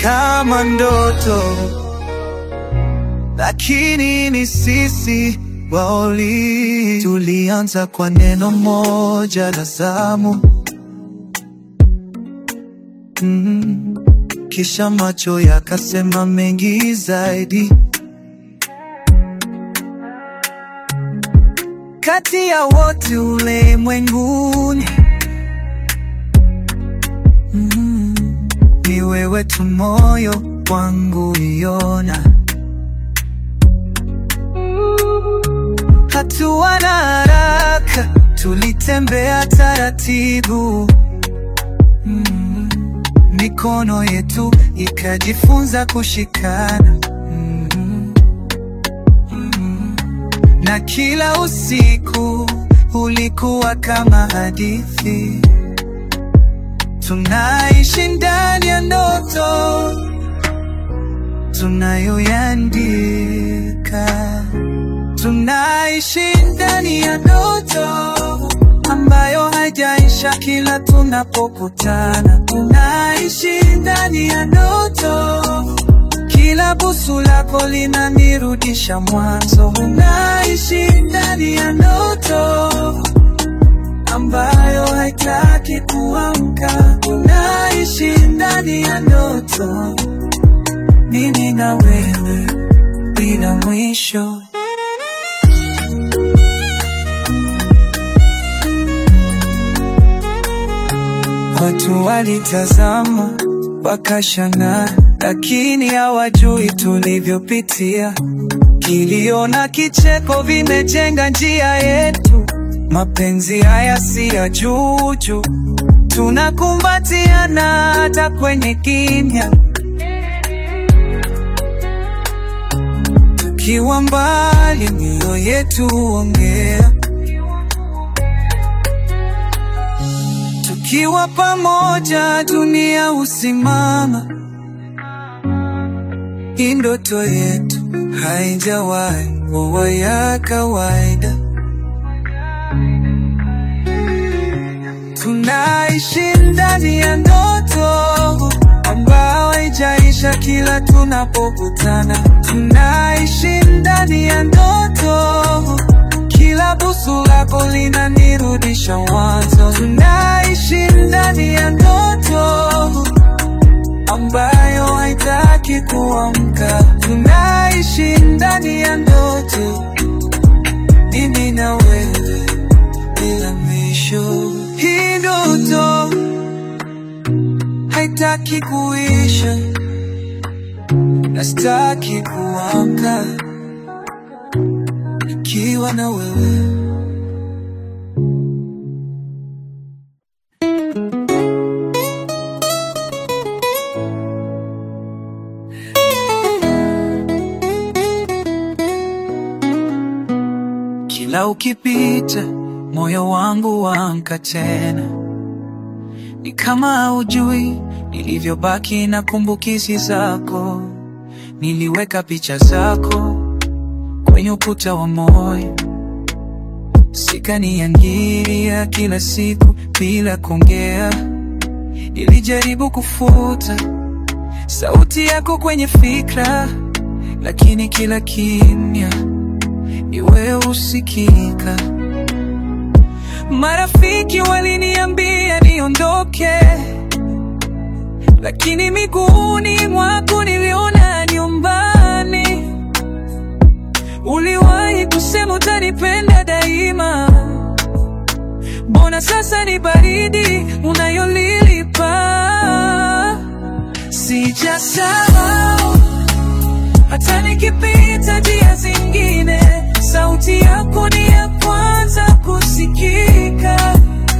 kama ndoto, lakini ni sisi waoli. Tulianza kwa neno moja la zamu mm. Kisha macho yakasema mengi zaidi. Kati ya wote ulimwenguni mm. Ni wewe tu moyo wangu iona, hatua na haraka, tulitembea taratibu mm. Mikono yetu ikajifunza kushikana mm. Mm. Na kila usiku ulikuwa kama hadithi, tunaishi ndani ya ndoto tunayoyandika, tunaishi ndani ya ndoto ambayo haijaisha kila tunapokutana, tunaishi ndani ya ndoto kila busu lako linanirudisha mwanzo. Unaishi ndani ya ndoto ambayo haitaki kuamka. Unaishi ndani ya ndoto, mimi na wewe bila mwisho. Watu walitazama wakashangaa, lakini hawajui tulivyopitia. Kilio na kicheko vimejenga njia yetu. Mapenzi haya si ya juju, tunakumbatiana hata kwenye kimya. Tukiwa mbali, mioyo yetu huongea. Tukiwa pamoja, dunia husimama. Hii ndoto yetu haijawahi kuwa ya kawaida. Tunaishi ndani ya ndoto ambayo haijaisha kila tunapokutana. Tunaishi ndani ya ndoto, kila busu lako linanirudisha mwanzo. Tunaishi ndani ya ndoto ambayo haitaki kuamka. Tunaishi ndani ya ndoto, mimi na wewe bila mwisho. Hii ndoto haitaki kuisha, na sitaki kuamka nikiwa na wewe. Kila ukipita moyo wangu waamka tena, ni kama haujui nilivyobaki na kumbukizi zako. Niliweka picha zako kwenye ukuta wa moyo, sikaniangiria kila siku bila kuongea. Nilijaribu kufuta sauti yako kwenye fikra, lakini kila kimya ni wewe usikika. Marafiki waliniambia niondoke, lakini miguuni mwako niliona nyumbani. Uliwahi kusema utanipenda daima, mbona sasa ni baridi unayolilipa? Sijasahau hata nikipita njia zingine, sauti yako ni ya kwanza kusikika.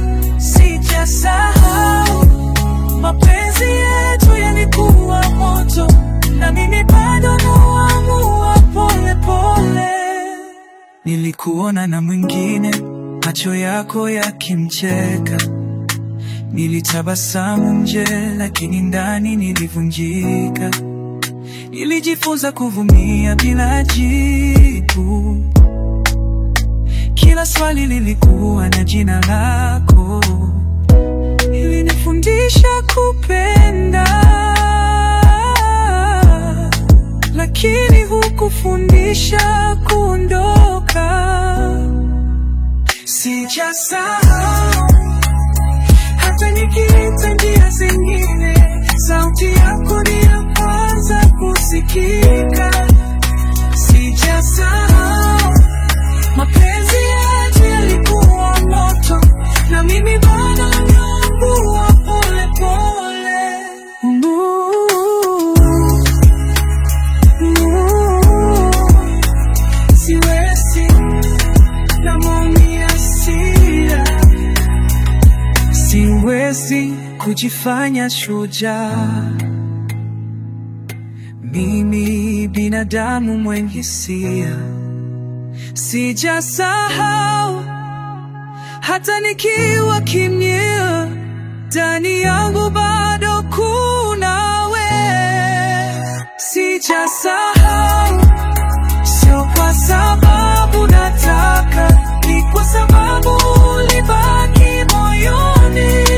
Sijasahau mapenzi yetu yalikuwa moto, na mimi bado naamua pole pole. Nilikuona na mwingine, macho yako yakimcheka, nilitabasamu nje, lakini ndani nilivunjika. Nilijifunza kuvumilia bila jibu. Kila swali lilikuwa na jina lako. Ilinifundisha kupenda lakini hukufundisha kuondoka. Sijasahau hata nikiita njia zingine, sauti yako ni ya kwanza kusikika. Sijasahau mapenzi yetu yalikuwa moto, na mimi bado naungua pole pole. Ooh, ooh, siwezi na maumia sira, siwezi kujifanya shujaa. Mimi binadamu mwenye hisia, sijasahau hata nikiwa kimya, ndani yangu bado kuna we. Sijasahau, sio kwa sababu nataka, ni kwa sababu ulibaki moyoni.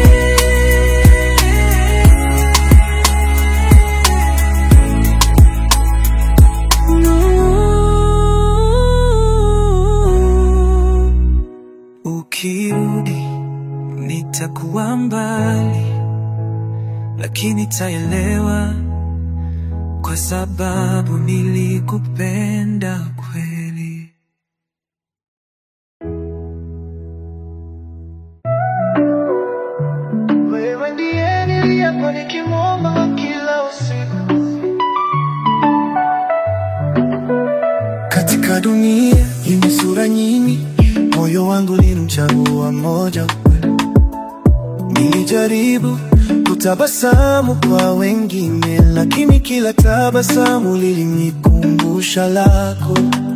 Ukirudi nitakuwa mbali, lakini taelewa kwa sababu nilikupenda kweli. Wewe ndiye niliyekuwa nikimwomba kila usiku. Katika dunia yenye sura nyingi, moyo wangu nilimchagua mmoja. Nilijaribu kutabasamu kwa wengine, lakini kila tabasamu lilinikumbusha lako.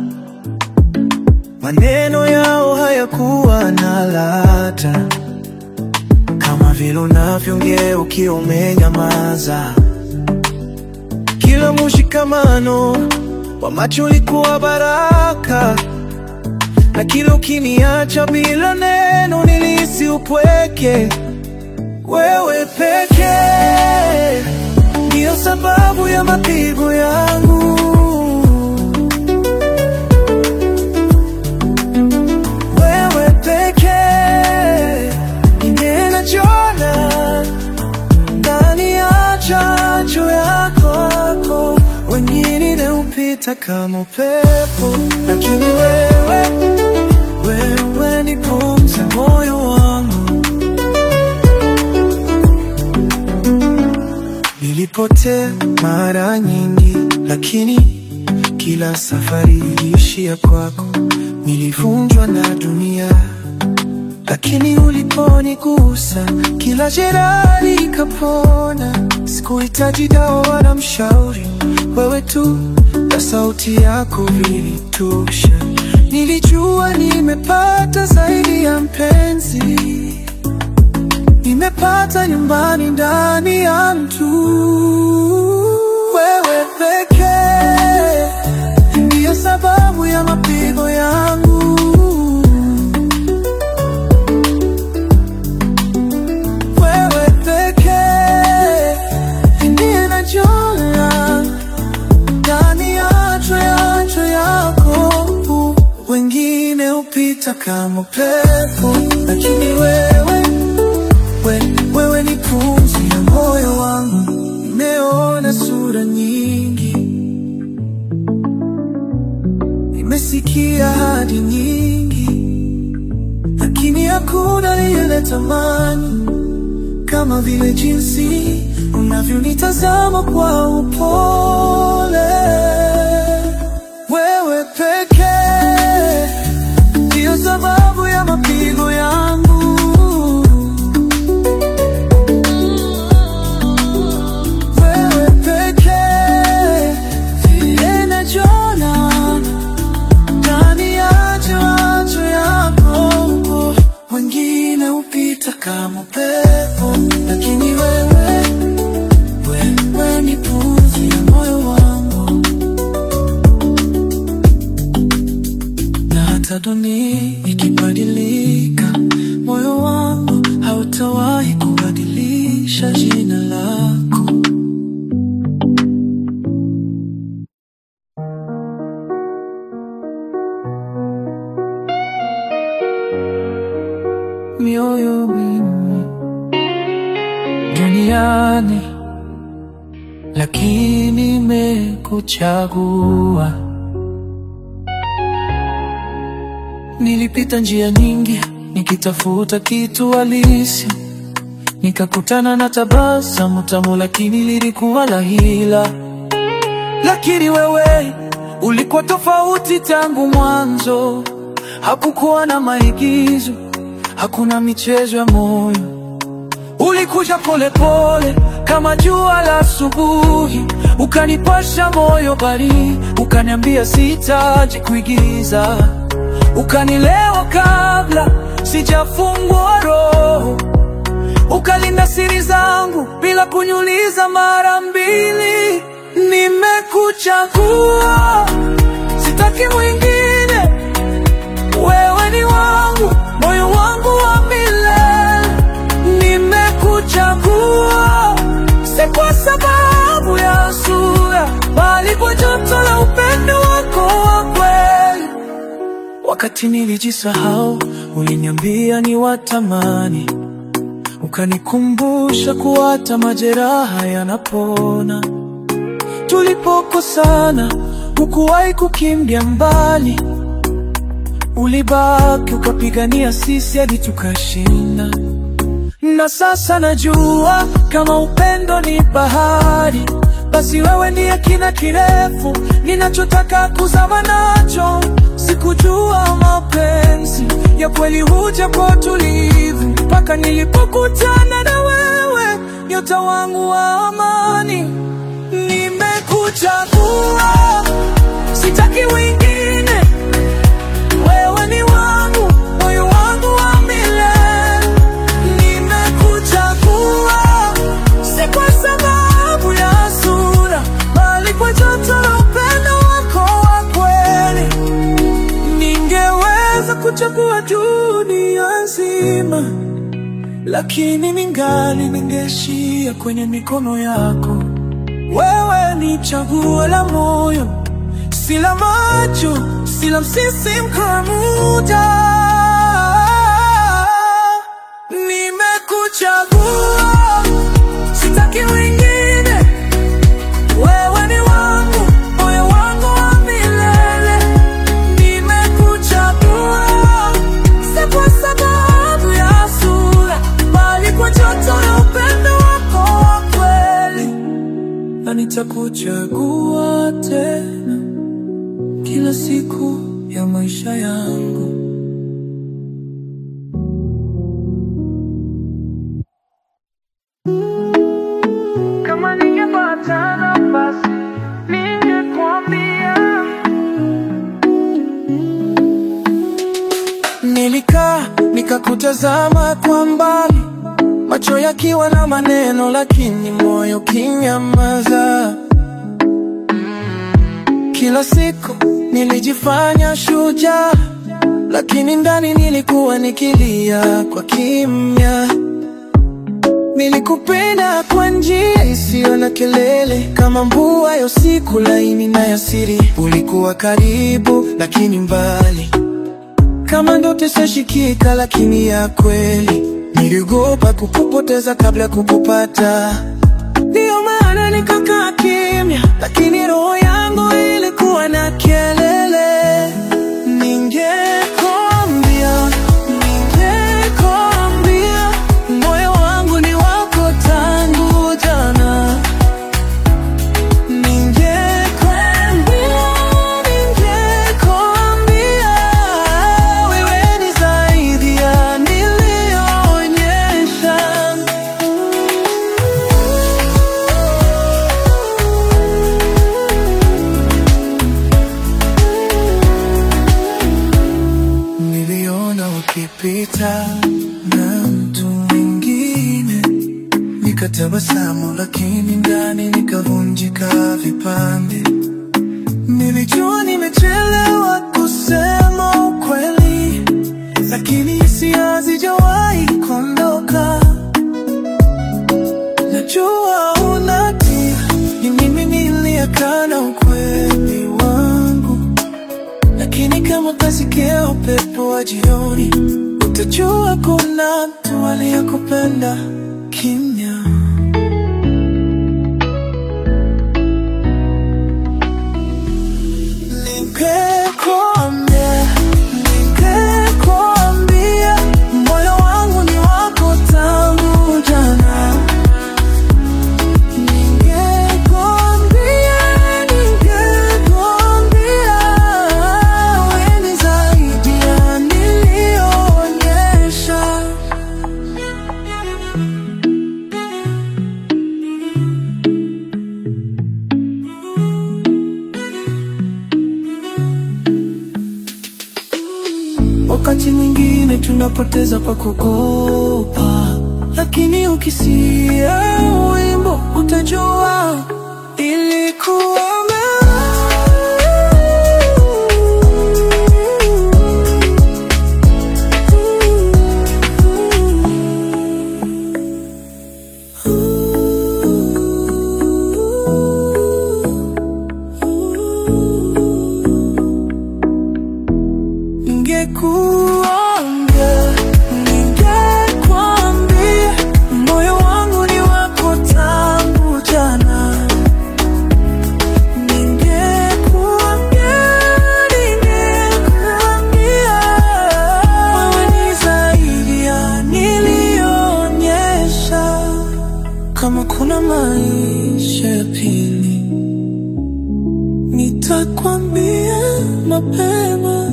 Maneno yao hayakuwa na ladha kama vile unavyoongea ukiwa umenyamaza. Kila mushikamano wa macho ulikuwa baraka, na kila ukiniacha bila neno nilihisi upweke. Wewe pekee ndiyo sababu ya mapigo yangu. Wewe pekee ninajona ndani ya chanjo yako, wengine hupita kama upepo, lakini wewe, wewe ni pumzi ya moyo wangu. Nilipotea mara nyingi, lakini kila safari iliishia kwako. Nilivunjwa na dunia, lakini uliponigusa kila jeraha likapona. Sikuhitaji dawa wala mshauri, wewe tu na sauti yako vilitosha. Nilijua nimepata zaidi ya mpenzi, nimepata nyumbani ndani ya mtu. Wewe pekee ndiyo sababu ya mapigo yangu. Wewe pekee ndiye najua ndani ya chanjo yako, wengine hupita kama upepo, lakini wewe, we, wewe ni pumzi ya moyo wangu. Nimeona sura nyingi, nimesikia hadi nyingi, lakini hakuna lile tamani kama vile jinsi unavyonitazama kwa upole. Wewe pekee ndiyo sababu ya mapigo yangu. Wewe pekee ndiye najona ndani ya chanjo yako, wengine hupita kama upepo, lakini wewe, wewe ni pumzi ya moyo wangu, na hata dunia ikibadilika, moyo wangu hautawahi kubadilisha jina lako. mioyo mingi duniani, lakini nimekuchagua. Nilipita njia nyingi nikitafuta kitu halisi, nikakutana na tabasamu tamu, lakini lilikuwa la hila. Lakini wewe ulikuwa tofauti tangu mwanzo, hakukuwa na maigizo, hakuna michezo ya moyo. Ulikuja polepole kama jua la asubuhi, ukanipasha moyo baridi, ukaniambia sitaji kuigiza, ukanielewa kabla sijafungwa roho, ukalinda siri zangu bila kuniuliza mara mbili. Nimekuchagua, sitaki mwingine, wewe ni wangu, moyo wangu wa milele. Nimekuchagua, si kwa sababu ya sura, bali kwa joto la upendo wako wa kweli. Wakati nilijisahau, uliniambia ni watamani, ukanikumbusha kuwa hata majeraha yanapona. Tulipokosana, hukuwahi kukimbia mbali, ulibaki ukapigania sisi hadi tukashinda. Na sasa najua kama upendo ni bahari, basi wewe ndiye kina kirefu ninachotaka kuzama nacho. Sikujua mapenzi ya kweli huja kwa utulivu, mpaka nilipokutana na wewe, nyota wangu wa amani. Nimekuchagua, sitaki wengine, wewe ni wangu, moyo wangu wa milele. Nimekuchagua, si kwa sababu ya sura, bali kwa joto la upendo wako wa kweli. Ningeweza kuchagua dunia nzima, lakini ningali ningeishia kwenye mikono yako. Wewe ni chaguo la moyo, si la macho, si la msisimko wa muda. Nimekuchagua, sitaki wengine, wewe ni wangu, moyo wangu wa milele. Nimekuchagua, si kwa sababu ya sura, bali kwa joto la upendo wako wa kweli na nitakuchagua tena kila siku ya maisha yangu. Kama ningepata nafasi, ningekwambia. Nilikaa nikakutazama kwa mbali, macho yakiwa na maneno, lakini moyo kinyamaza. Kila siku nilijifanya shujaa, lakini ndani nilikuwa nikilia kwa kimya. Nilikupenda kwa njia isiyo na kelele, kama mvua ya usiku laini na ya siri. Ulikuwa karibu lakini mbali, kama ndoto isiyeshikika lakini ya kweli. Niliogopa kukupoteza kabla ya kukupata, ndiyo maana nikakaa kimya, lakini roho yangu ilikuwa na kelele. Ningekwambia, ningekwambia, moyo wangu ni wako tangu jana. Ningekwambia, ningekwambia, wewe ni zaidi ya niliyoonyesha. Niliona ukipita na mtu mwingine, nikatabasamu, lakini ndani nikavunjika vipande. Nilijua nimechelewa kusema ukweli, lakini hisia hazijawahi kuondoka. Najua unatia, ni mimi niliyekana ukweli wangu lakini kama kasikia upepo wa jioni, utajua kuna mtu aliyekupenda kimya. Ningekuambia, ningekuambia, moyo wangu ni wako tangu jana. Ningekuambia, ningekuambia, wewe ni zaidi ya niliyoonyesha. Wakati mwingine tunapoteza pa kukopa, lakini ukisia wimbo utajua ilikuwa Ningekuambia, ningekuambia, moyo wangu ni wako tangu jana. Ningekuambia, ningekuambia, wewe ni zaidi ya niliyoonyesha. Kama kuna maisha ya pili, nitakwambia mapema.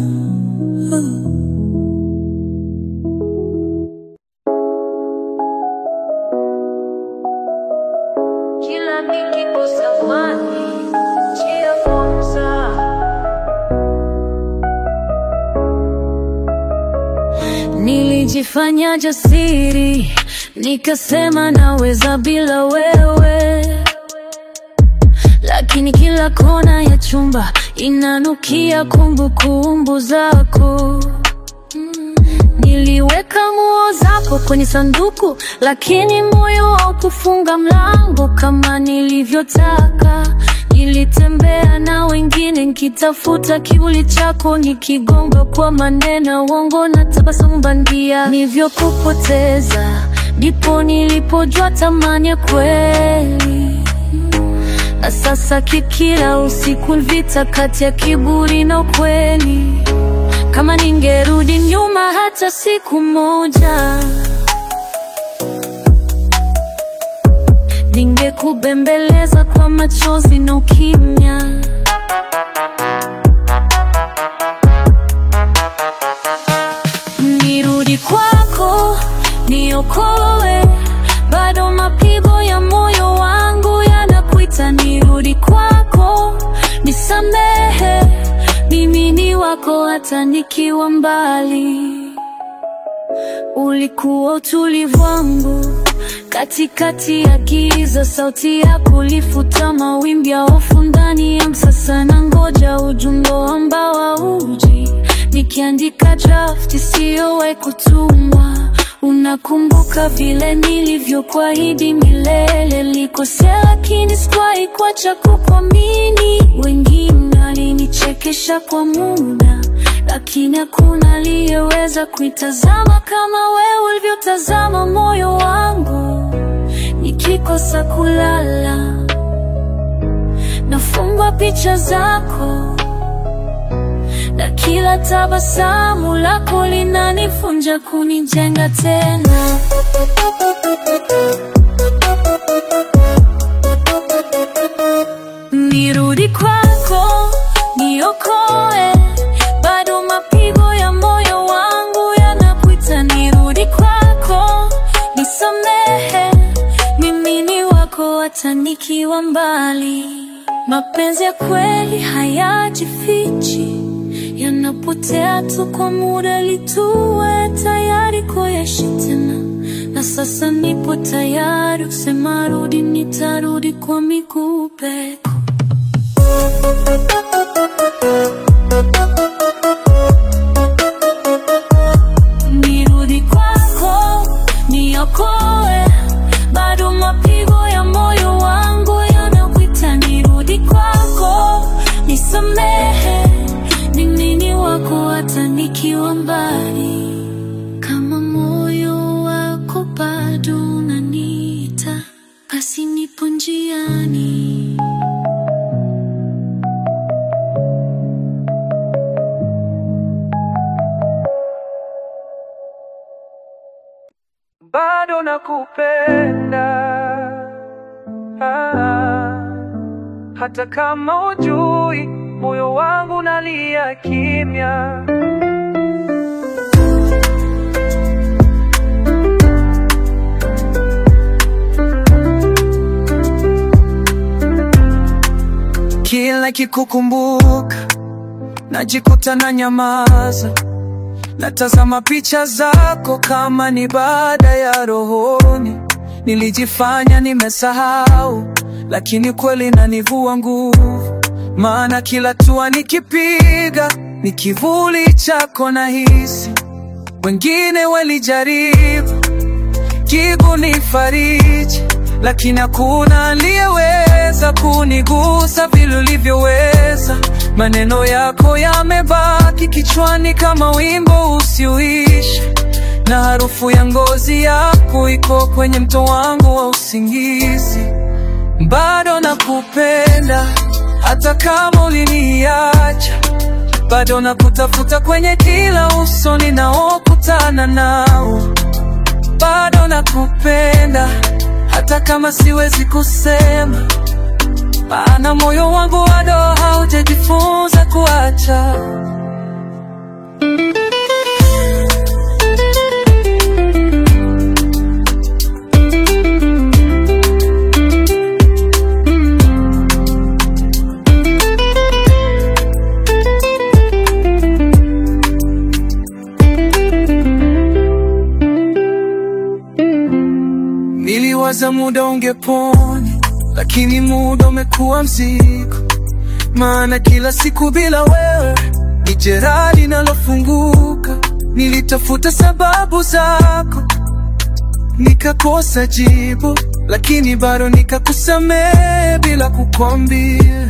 Kila nikikosa amani, njia fursa. Nilijifanya jasiri, nikasema naweza bila wewe, lakini kila kona ya chumba inanukia kumbukumbu zako. Niliweka nguo zako kwenye sanduku, lakini moyo haukufunga mlango kama nilivyotaka. Nilitembea na wengine nikitafuta kivuli chako, nikigonga kwa maneno uongo na tabasamu bandia. Nilivyokupoteza ndipo nilipojua thamani ya kweli. Na sasa kikila usiku vita kati ya kiburi na ukweli. Kama ningerudi nyuma hata siku moja, ningekubembeleza kwa machozi na ukimya. Nirudi kwako, niokoe, bado mapigo ya moyo wangu yanakuita. Nirudi kwako, nisamehe, mimi ni wako hata nikiwa mbali. Ulikuwa utulivu wangu katikati ya giza, sauti yako ilifuta mawimbi ya hofu ndani ya msasa, na ngoja ujumbe ambao hauji, nikiandika draft isiyowahi kutumwa. Unakumbuka vile nilivyokuahidi milele, likosea lakini sikuwahi kuacha kukuamini. Wengine walinichekesha kwa muda lakini hakuna aliyeweza kuitazama kama wewe ulivyotazama moyo wangu. Nikikosa kulala, nafungwa picha zako, na kila tabasamu lako linanifunja kunijenga tena. Nirudi kwako, niokoe, bado mapigo ya moyo wangu yanakuita. Nirudi kwako, nisamehe, mimi ni wako hata nikiwa mbali. Mapenzi ya kweli hayajifichi, yanapotea tu kwa muda, lituwe tayari kuyaishi tena. Na sasa nipo tayari kusema rudi, nitarudi kwa miguu peko. Nirudi kwako, niokoe, bado mapigo ya moyo wangu yanakuita. Nirudi kwako, nisamehe, mimi ni wako hata nikiwa mbali. Kama bado nakupenda ah, hata kama ujui moyo wangu nalia kimya. Kila kikukumbuka najikuta na nyamaza, natazama picha zako kama ni baada ya rohoni. Nilijifanya nimesahau, lakini kweli nanivua nguvu, maana kila tua nikipiga ni kivuli chako nahisi. Wengine walijaribu jibu ni fariji, lakini hakuna aliyeweza kunigusa vile ulivyoweza. Maneno yako yamebaki kichwani kama wimbo usioisha, na harufu ya ngozi yako iko kwenye mto wangu wa usingizi. Bado nakupenda hata kama uliniacha, bado nakutafuta kwenye kila uso ninaokutana nao bado nakupenda hata kama siwezi kusema, maana moyo wangu bado haujajifunza kuacha. Niliwaza muda ungepona, lakini muda umekuwa mzigo, maana kila siku bila wewe ni jeraha linalofunguka. Nilitafuta sababu zako, nikakosa jibu, lakini bado nikakusamehe bila kukwambia.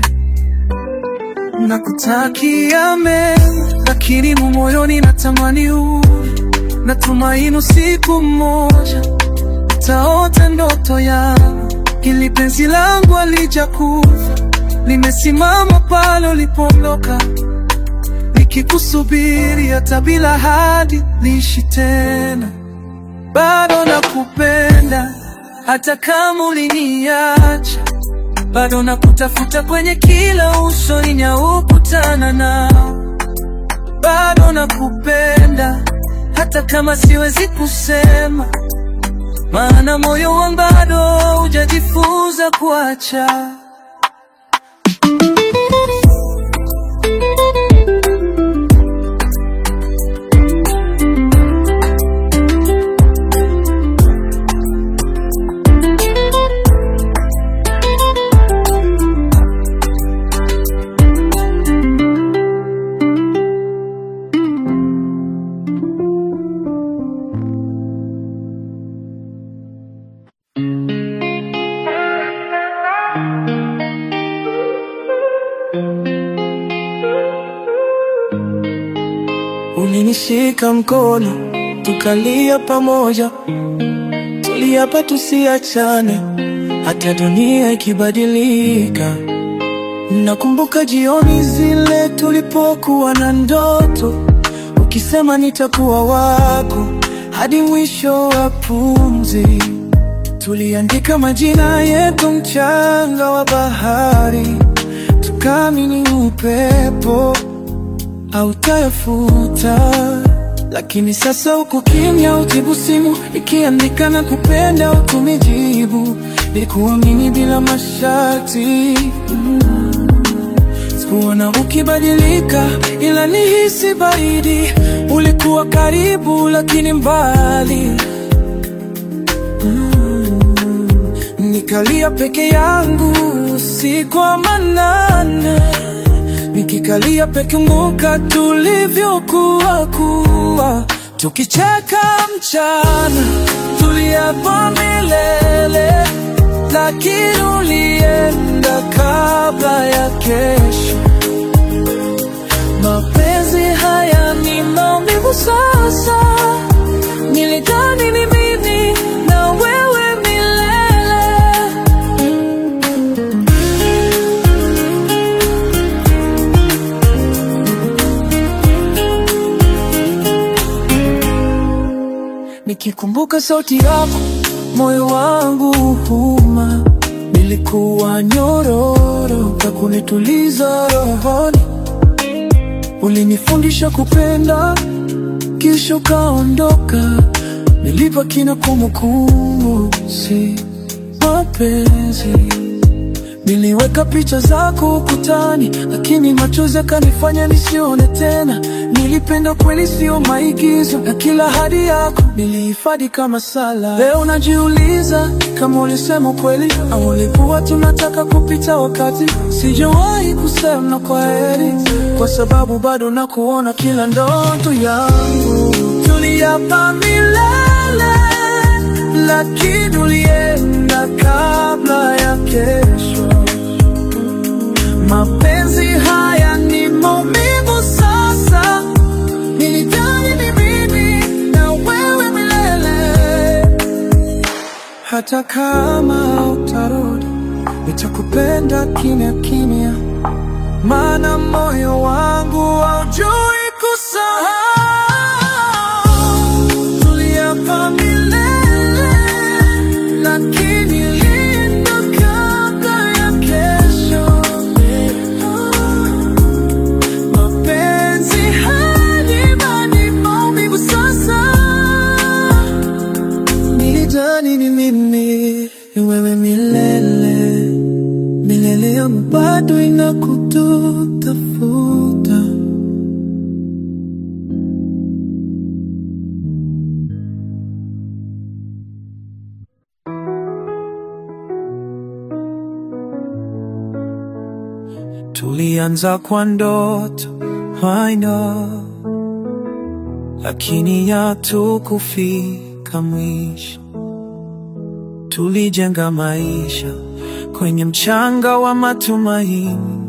Nakutakia mema, lakini moyoni natamani urudi. Natumaini usiku mmoja taota ndoto yangu, ili penzi langu alijakufa, limesimama pale ulipoondoka, nikikusubiri hata bila hadi liishi tena. Bado nakupenda hata kama uliniacha, bado nakutafuta kwenye kila uso ninaokutana nao, bado nakupenda hata kama siwezi kusema maana moyo wangu bado hujajifunza kuacha. Ulinishika mkono tukalia pamoja, tuliapa tusiachane hata dunia ikibadilika. Nakumbuka jioni zile tulipokuwa na ndoto, ukisema nitakuwa wako hadi mwisho wa pumzi. Tuliandika majina yetu mchanga wa bahari, tukaamini upepo hautayafuta. Lakini sasa uko kimya, ujibu simu ikiandika na kupenda, utunijibu nikuamini bila masharti mm. Sikuona ukibadilika, ila nihisi baridi. Ulikuwa karibu lakini mbali Nikalia peke yangu usiku wa manane, nikikalia peke muka tulivyokuwa kuwa, tukicheka mchana, tuliapa milele, lakini ulienda kabla ya kesho. Mapenzi haya ni maumivu sasa, nilidhani ni mimi na wewe milele. Nikikumbuka sauti yako, moyo wangu huma. Nilikuwa nyororo ya kunituliza rohoni. Ulinifundisha kupenda, kisha ukaondoka. Nilibaki na kumbukumbu, si mapenzi. Niliweka picha zako ukutani, lakini machozi yakanifanya nisione tena. Nilipenda kweli, sio maigizo, na kila ahadi yako nilihifadhi kama sala. Leo najiuliza kama ulisema kweli au ulikuwa tunataka kupita wakati. Sijawahi kusema kwa heri, kwa sababu bado nakuona kila ndoto yangu. Tuliapa milele, lakini ulienda kabla ya kesho. Mapenzi haya ni maumivu sasa, nilidhani ni mimi na wewe milele. Hata kama utarudi, nitakupenda kimya kimya, maana moyo wangu haujui kusahau. Tuliapa milele, lakini ilienda kabla ya kesho. Mapenzi haya ni maumivu sasa, nilidhani ni mimi ni wewe milele milele, yangu bado inakutafuta. Tulianza kwa ndoto I know, lakini hatukufika mwisho. Tulijenga maisha kwenye mchanga wa matumaini,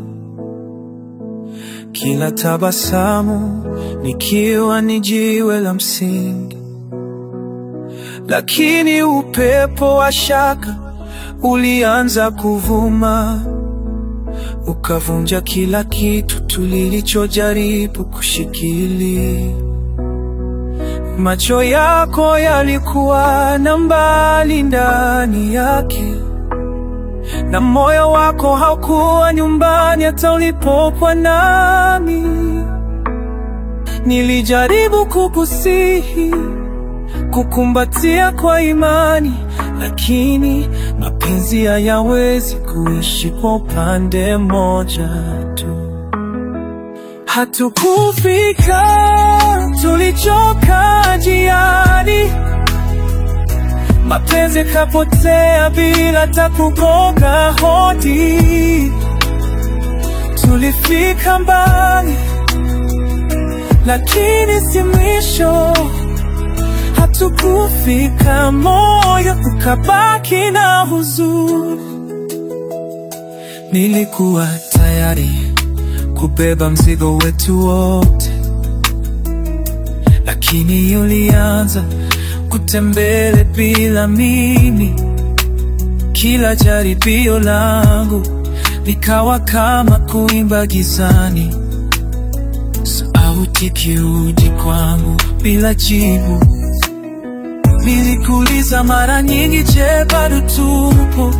kila tabasamu nikiwa ni jiwe la msingi, lakini upepo wa shaka ulianza kuvuma ukavunja kila kitu tulichojaribu kushikilia. Macho yako yalikuwa na mbali ndani yake, na moyo wako haukuwa nyumbani hata ulipokuwa nami. Nilijaribu kukusihi, kukumbatia kwa imani, lakini mapenzi hayawezi kuishi kwa upande mmoja tu. Hatukufika, tulichoka njiani, mapenzi yakapotea bila hata kugonga hodi. Tulifika mbali, lakini si mwisho. Hatukufika, moyo ukabaki na huzuni. Nilikuwa tayari kubeba mzigo wetu wote, lakini ulianza kutembele bila mimi. Kila jaribio langu likawa kama kuimba gizani, sauti kirudi kwangu bila jibu. Nilikuuliza mara nyingi, je, bado tupo?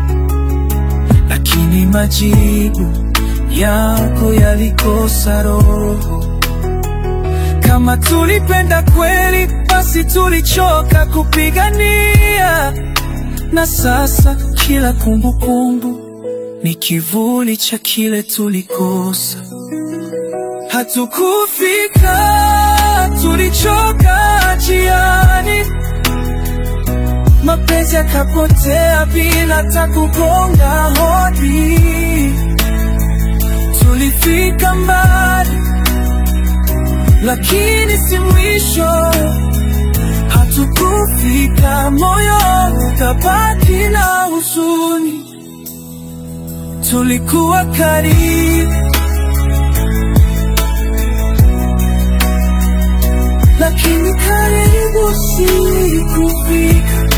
Lakini majibu yako yalikosa roho. Kama tulipenda kweli, basi tulichoka kupigania, na sasa kila kumbukumbu ni kivuli cha kile tulikosa. Hatukufika, tulichoka njiani, mapenzi yakapotea bila hata kugonga hodi. Tulifika mbali, lakini si mwisho. Hatukufika, moyo ukabaki na huzuni. Tulikuwa karibu, lakini karibu si kufika.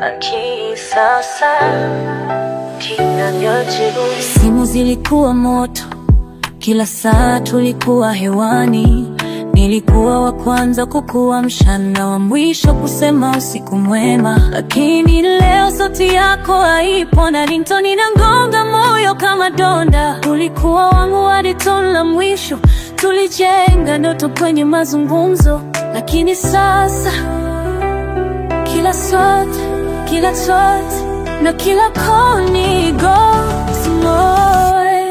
lakini sasa kinavyojibu. Simu zilikuwa moto, kila saa tulikuwa hewani. Nilikuwa wa kwanza kukuamsha na wa mwisho kusema usiku mwema, lakini leo sauti yako haipo na ringtone inangonga moyo kama donda. Ulikuwa wangu hadi tone la mwisho, tulijenga ndoto kwenye mazungumzo, lakini sasa kila swat, kila twat na kila koni ghost mode.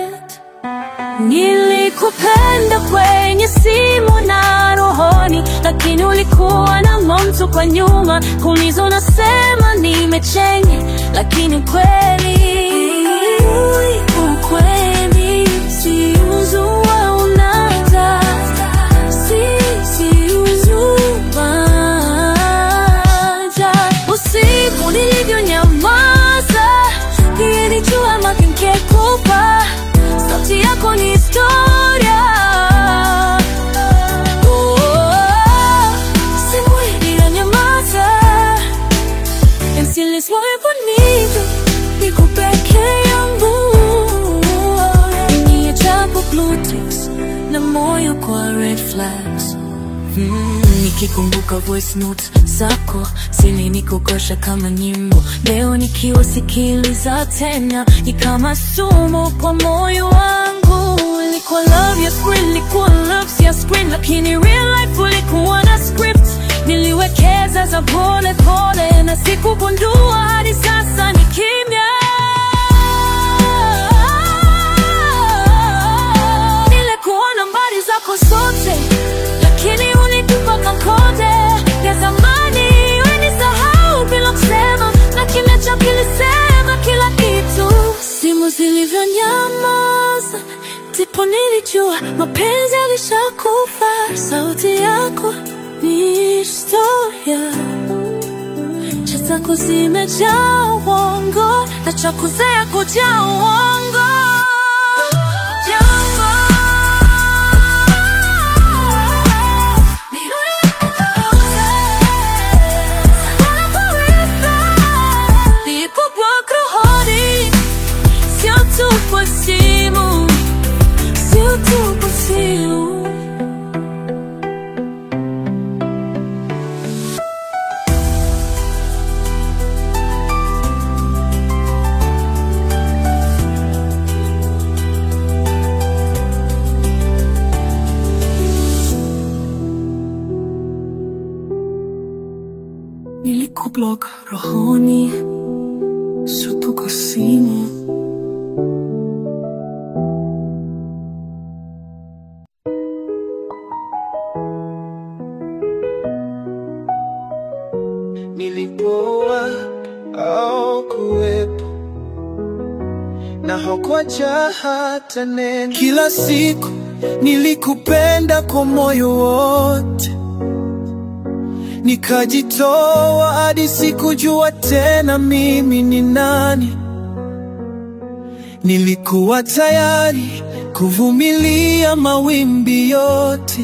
Nilikupenda kwenye simu na rohoni, lakini ulikuwa na mtu kwa nyuma kuuliza, unasema nimechenye, lakini kweli ukweli si uzua unaza si si uzumaja usiku nilivyonyamaza, pia nilijua makengekupa sauti yako ni historia. Oh, simu iliyonyamaza, ensiliswaiponito niko peke yangu, niachapo blue ticks na moyo kwa red flags Mm, nikikumbuka voice notes zako zilinikokosha kama nyimbo. Leo nikiwasikiliza tena ni kama sumu kwa moyo wangu. Ilikuwa love ya screen, ilikuwa love ya screen, lakini real life ulikuwa na script. Niliwekeza za pole pole na sikugundua hadi sasa ni kimya. Nilikuwa nambari zako zote lakini ulitupa kankode ya zamani, wenisahau bila kusema, na kimya chako kilisema kila kitu. Simu zilivyonyamaza, ndipo nilijua mapenzi yalishakufa. Sauti yako ni historia, cha zako zimejaa uongo na cha kuzea kujaa uongo. Sio tu kwa simu, sio tu kwa simu. Nilikublock rohoni, sio tu kwa simu. Nilipoa au kuwepo na hakuacha hata neno. Kila siku nilikupenda kwa moyo wote, nikajitoa hadi sikujua tena mimi ni nani. Nilikuwa tayari kuvumilia mawimbi yote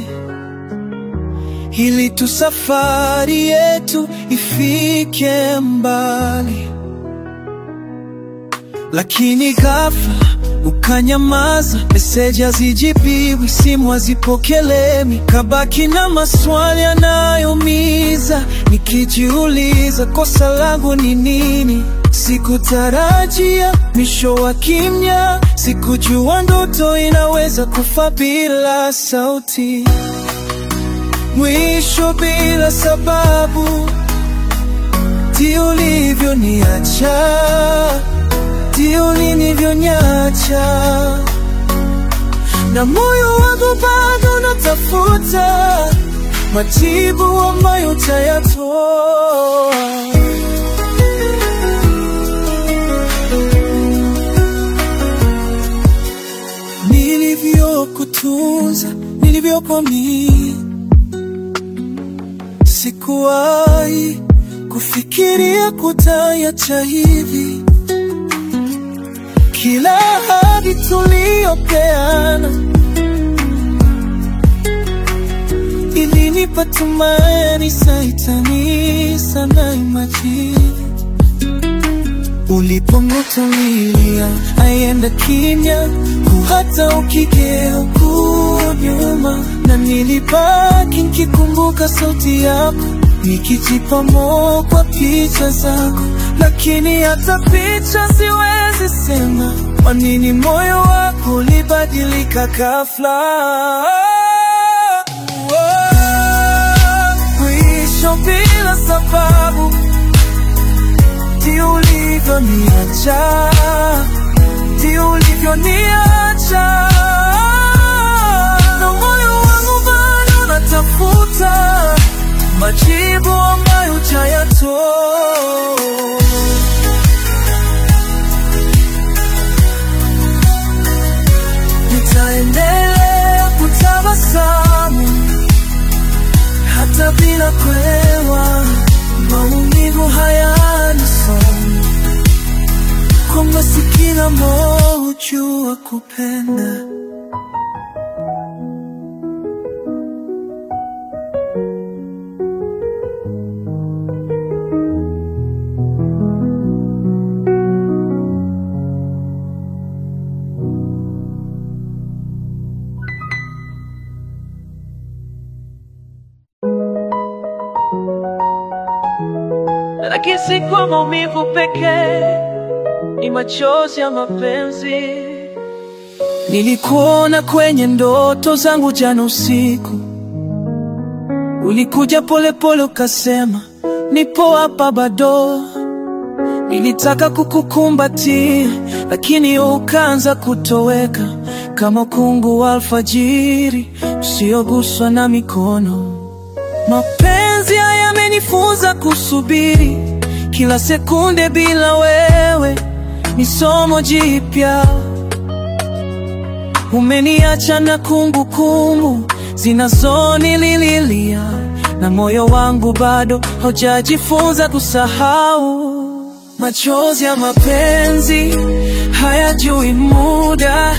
ili tu safari yetu ifike mbali, lakini ghafla ukanyamaza, meseji hazijibiwi, simu hazipokelewi, kabaki na maswali yanayoumiza, nikijiuliza kosa langu ni nini? Sikutarajia mwisho wa kimya, sikujua ndoto inaweza kufa bila sauti mwisho bila sababu, ti ulivyoniacha, ti ulinivyonyacha, na moyo wangu bado unatafuta majibu ambayo utayatoa. Nilivyokutunza, nilivyokuamini Sikuwahi kufikiria kutayacha hivi. Kila ahadi tuliyopeana ilinipa tumaini, saitani sana imajini Ulipong'utumilia aienda kimya, hata ukigeuka nyuma, na nilibaki nikikumbuka sauti yako, nikijipa moyo kwa picha zako, lakini hata picha siwezi sema kwa nini moyo wako ulibadilika ghafla. Mwisho bila sababu ndio ulivyoniacha, ndio ulivyoniacha, na moyo wangu bado natafuta majibu ambayo hujayatoa. Nitaendelea kutabasamu hata bila kuelewa maumivu hayana somo, kwamba si kila moyo hujua kupenda. lakini si kwa maumivu pekee, ni machozi ya mapenzi. Nilikuona kwenye ndoto zangu jana usiku, ulikuja polepole ukasema nipo hapa bado. Nilitaka kukukumbatia, lakini ukaanza kutoweka kama kungu wa alfajiri usioguswa na mikono. Mapenzi haya yamenifunza kusubiri kila sekunde bila wewe, ni somo jipya. Umeniacha na kumbukumbu zinazonililia, na moyo wangu bado haujajifunza kusahau. Machozi ya mapenzi hayajui muda,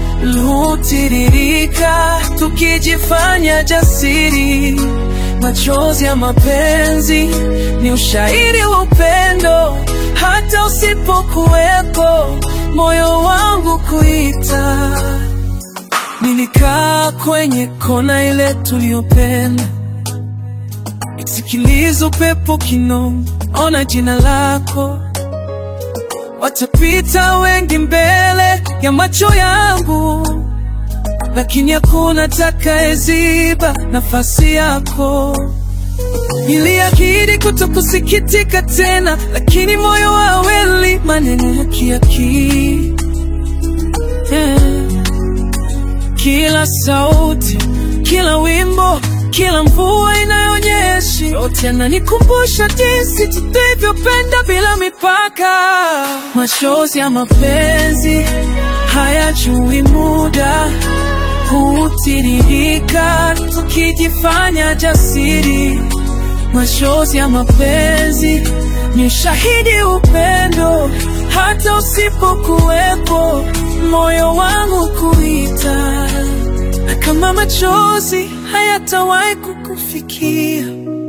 hutiririka tukijifanya jasiri. Machozi ya mapenzi ni ushahidi wa upendo, hata usipokuwepo, moyo wangu kuita. Nilikaa kwenye kona ile tuliyopenda, nisikiliza upepo kinong, ona jina lako. Watapita wengi mbele ya macho yangu, lakini hakuna atakayeziba nafasi yako. Niliahidi kutokusikitika tena, lakini moyo hauelewi maneno ya kiakili. Yeah. Kila sauti, kila wimbo, kila mvua inayonyesha, yote yananikumbusha jinsi tulivyopenda bila mipaka. Machozi ya mapenzi hayajui muda, hutiririka tukijifanya jasiri. Machozi ya mapenzi ni ushahidi upendo, hata usipokuwepo, moyo wangu kuita. Na kama machozi hayatawahi kukufikia,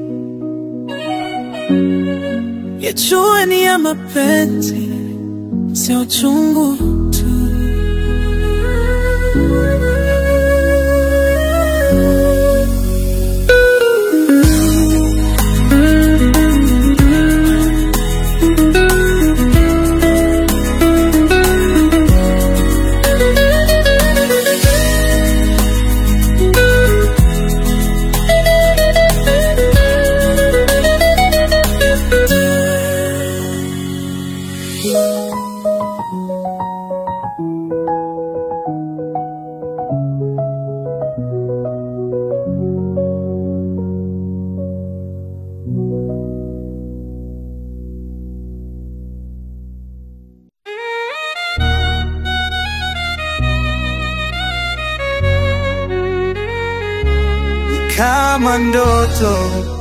yajue ni ya mapenzi, sio uchungu tu. kama ndoto,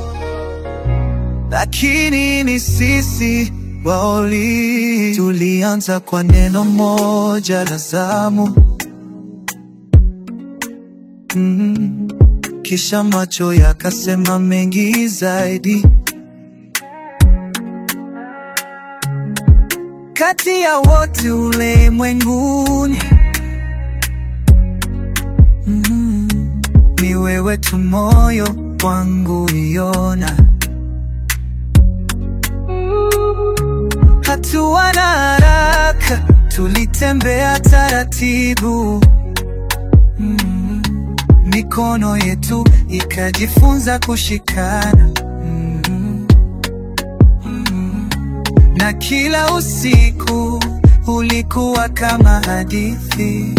lakini ni sisi waoli. Tulianza kwa neno moja la zamu, mm. Kisha macho yakasema mengi zaidi. kati ya wote ulimwenguni. Mm, ni wewe tu moyo wangu iona, hatua na haraka, tulitembea taratibu mm, mikono yetu ikajifunza kushikana mm, mm, na kila usiku ulikuwa kama hadithi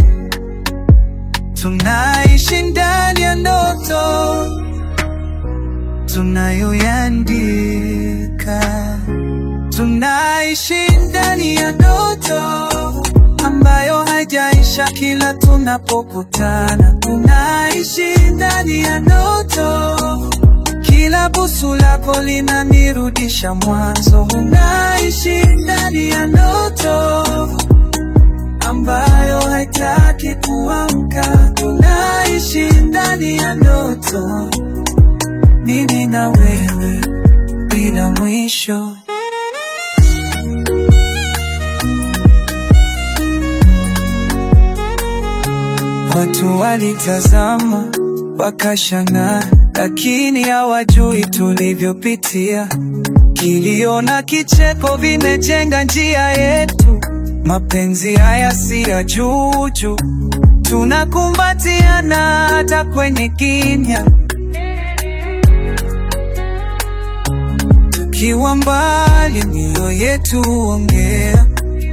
tunaishi ndani ya ndoto tunayoyandika, tunaishi ndani ya ndoto ambayo haijaisha kila tunapokutana, tunaishi ndani ya ndoto, kila busu lako linanirudisha mwanzo, unaishi ndani ya ndoto ambayo haitaki kuamka. Tunaishi ndani ya ndoto, mimi na wewe bila mwisho. Watu walitazama wakashangaa, lakini hawajui tulivyopitia. Kilio na kicheko vimejenga njia yetu. Mapenzi haya si ya juju, tunakumbatiana hata kwenye kimya. Tukiwa mbali, mioyo yetu huongea.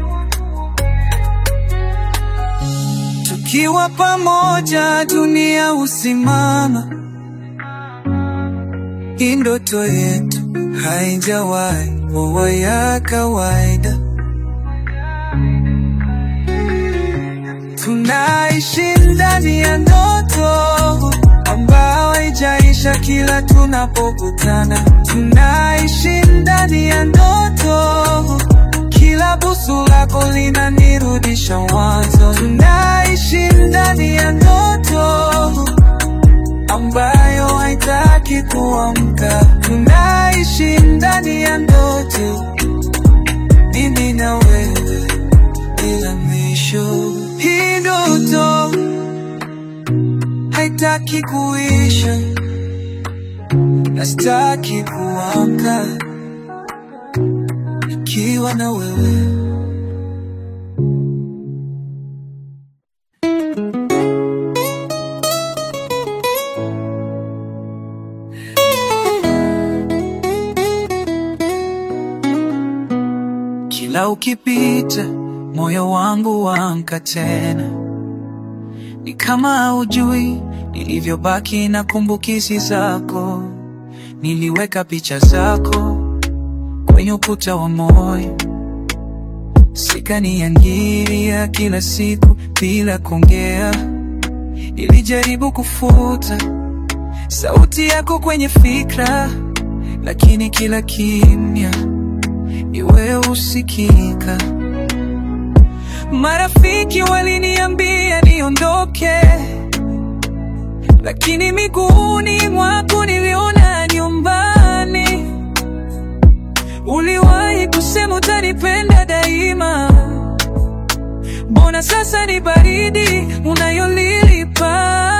Tukiwa pamoja, dunia husimama. Hii ndoto yetu haijawahi kuwa ya kawaida. Tunaishi ndani ya ndoto ambayo haijaisha kila tunapokutana. Tunaishi ndani ya ndoto, kila busu lako linanirudisha mwanzo. Tunaishi ndani ya ndoto ambayo haitaki kuamka. Tunaishi ndani ya ndoto, mimi na wewe bila mwisho. Hii ndoto haitaki kuisha, na sitaki kuamka nikiwa na wewe. Kila ukipita moyo wangu waamka tena, ni kama haujui nilivyobaki na kumbukizi zako. Niliweka picha zako kwenye ukuta wa moyo, sikaniangilia kila siku bila kuongea. Nilijaribu kufuta sauti yako kwenye fikra, lakini kila kimya ni wewe usikika. Marafiki waliniambia niondoke, lakini miguuni mwako niliona nyumbani. Uliwahi kusema utanipenda daima, mbona sasa ni baridi unayolilipa?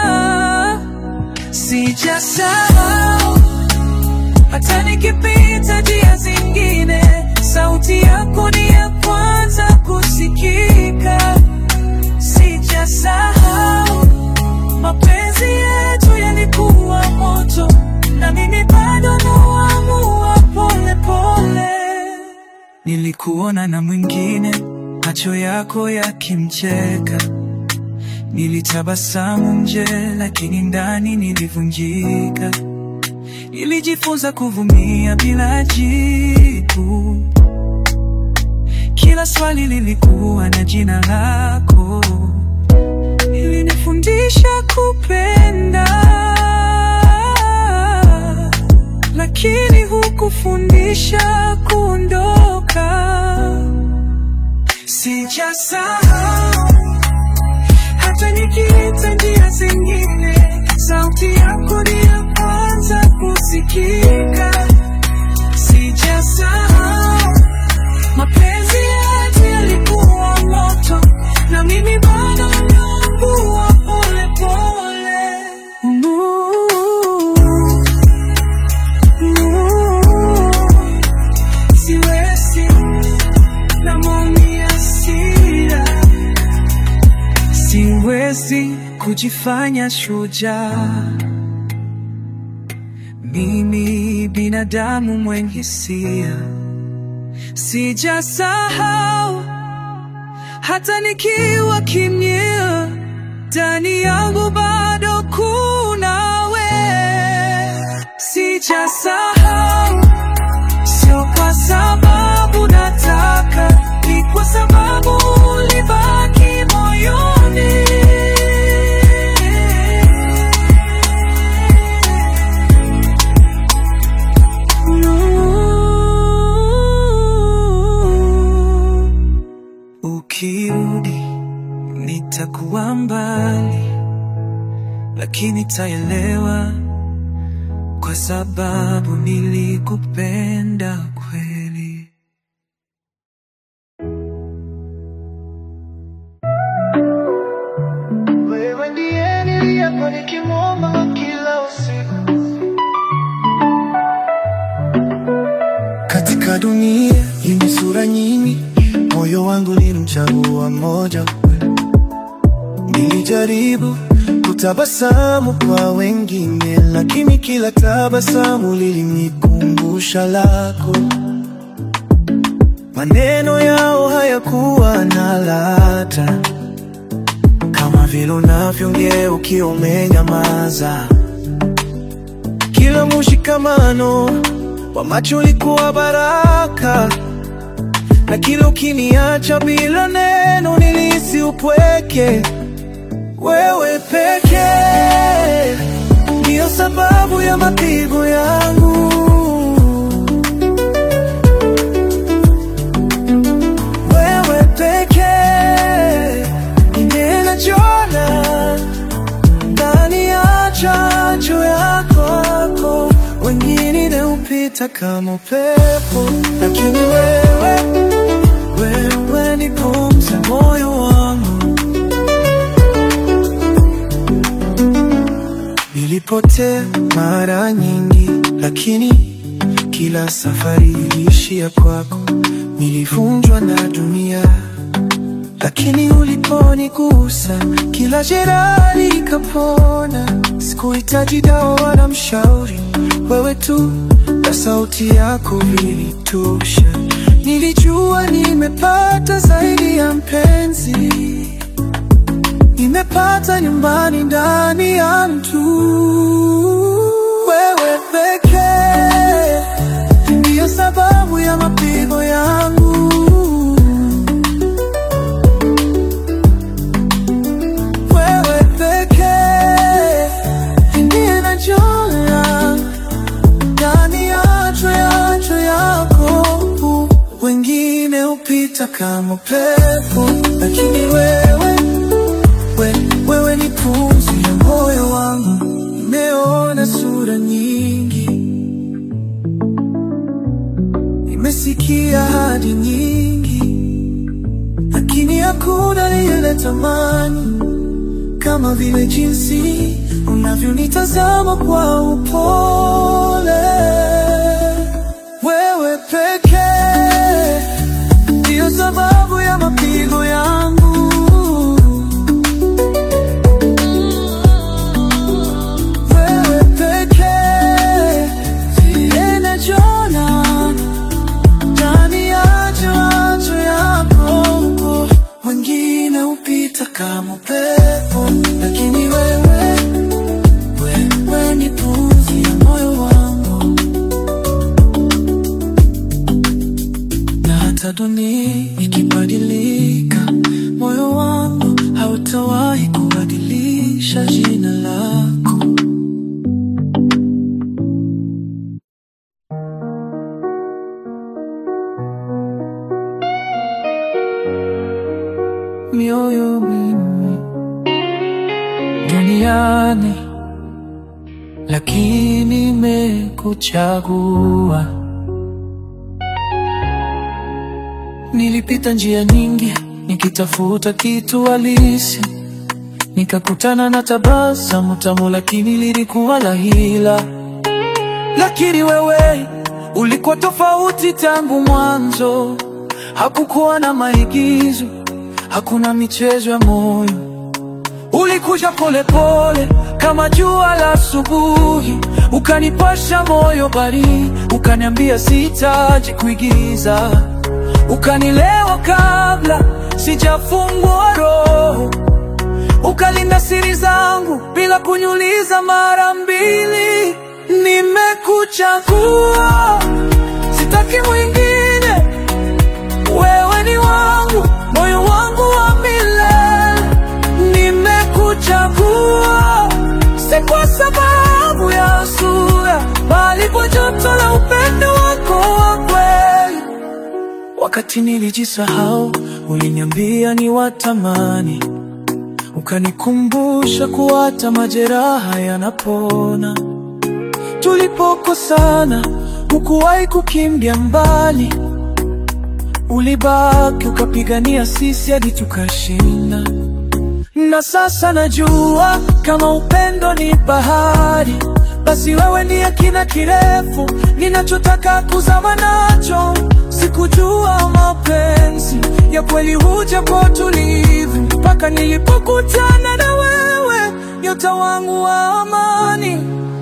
Sijasahau hata nikipita njia zingine, sauti yako ni ya kwanza kusikika. Sijasahau mapenzi yetu yalikuwa moto, na mimi bado naamua pole pole. Nilikuona na mwingine, macho yako yakimcheka, nilitabasamu nje, lakini ndani nilivunjika. Nilijifunza kuvumia bila jibu. Kila swali lilikuwa na jina lako. Ilinifundisha kupenda, lakini hukufundisha kuondoka. Sijasahau hata nikiita njia zingine, sauti yako ni ya kwanza kusikika. Sijasahau mapenzi yetu na mwenye hasira. Siwezi kujifanya shujaa, mimi binadamu mwenye hisia. Sijasahau hata nikiwa kimya, ndani yangu bado kuna we. Sijasahau, sio kwa sababu nataka, ni kwa sababu ulibaki moyoni. Ukirudi nitakuwa mbali, lakini taelewa kwa sababu nilikupenda kweli. Wewe ndiye niliyekuwa nikimwomba kila usiku. Katika dunia yenye sura nyingi, moyo wangu nilimchagua mmoja. Nilijaribu kutabasamu kwa wengine, lakini kila tabasamu lilinikumbusha lako. Maneno yao hayakuwa na ladha kama vile unavyoongea ukiwa umenyamaza. Kila mushikamano wa macho ulikuwa baraka, na kila ukiniacha bila neno nilihisi upweke. Wewe pekee ndiyo sababu ya mapigo yangu. Wewe pekee ninachona ndani ya chanjo yako, wengine hupita kama upepo, lakini wewe, wewe ni pumzi ya moyo wangu. Nilipotea mara nyingi, lakini kila safari iliishia kwako. Nilivunjwa na dunia, lakini uliponigusa kila jeraha likapona. Sikuhitaji dawa wala mshauri, wewe tu na sauti yako vilitosha. Nilijua nimepata zaidi ya mpenzi, nimepata nyumbani ndani ya mtu. Wewe pekee ndiyo sababu ya mapigo yangu. Wewe pekee ndiye najua ndani ya choyacho yako, wengine hupita kama upepo, lakini wewe, we, wewe ni pumzi ya moyo wangu. Nimeona sura nyingi, nimesikia hadi nyingi, lakini hakuna lile tamani kama vile jinsi unavyonitazama kwa upole. Wewe pekee ndiyo sababu ya mapigo yangu. Wewe pekee ndiye najona ndani ya macho yako, wengine hupita kama upepo, lakini wewe, wewe ni pumzi ya moyo wangu, na hata dunia ikibadilika, moyo wangu hautawahi kubadilisha jina lako. mioyo mingi duniani, lakini nimekuchagua. Nilipita njia nyingi nikitafuta kitu halisi, nikakutana na tabasamu tamu, lakini lilikuwa la hila. Lakini wewe ulikuwa tofauti tangu mwanzo, hakukuwa na maigizo, hakuna michezo ya moyo. Ulikuja polepole kama jua la asubuhi, ukanipasha moyo baridi, ukaniambia sitaji kuigiza, ukanilewa kabla sijafungua roho, ukalinda siri zangu bila kuniuliza mara mbili. Nimekuchagua, sitaki mwingine, wewe ni wangu, moyo wangu wa milele. Nimekuchagua si kwa sababu ya sura, bali kwa joto la upendo wako wa kweli. Wakati nilijisahau, uliniambia ni watamani, ukanikumbusha kuwa hata majeraha yanapona. Tulipokosana, hukuwahi kukimbia mbali, ulibaki ukapigania sisi hadi tukashinda. Na sasa najua kama upendo ni bahari, basi wewe ndiye kina kirefu ninachotaka kuzama nacho. Sikujua mapenzi ya kweli huja kwa utulivu, mpaka nilipokutana na wewe, nyota wangu wa amani.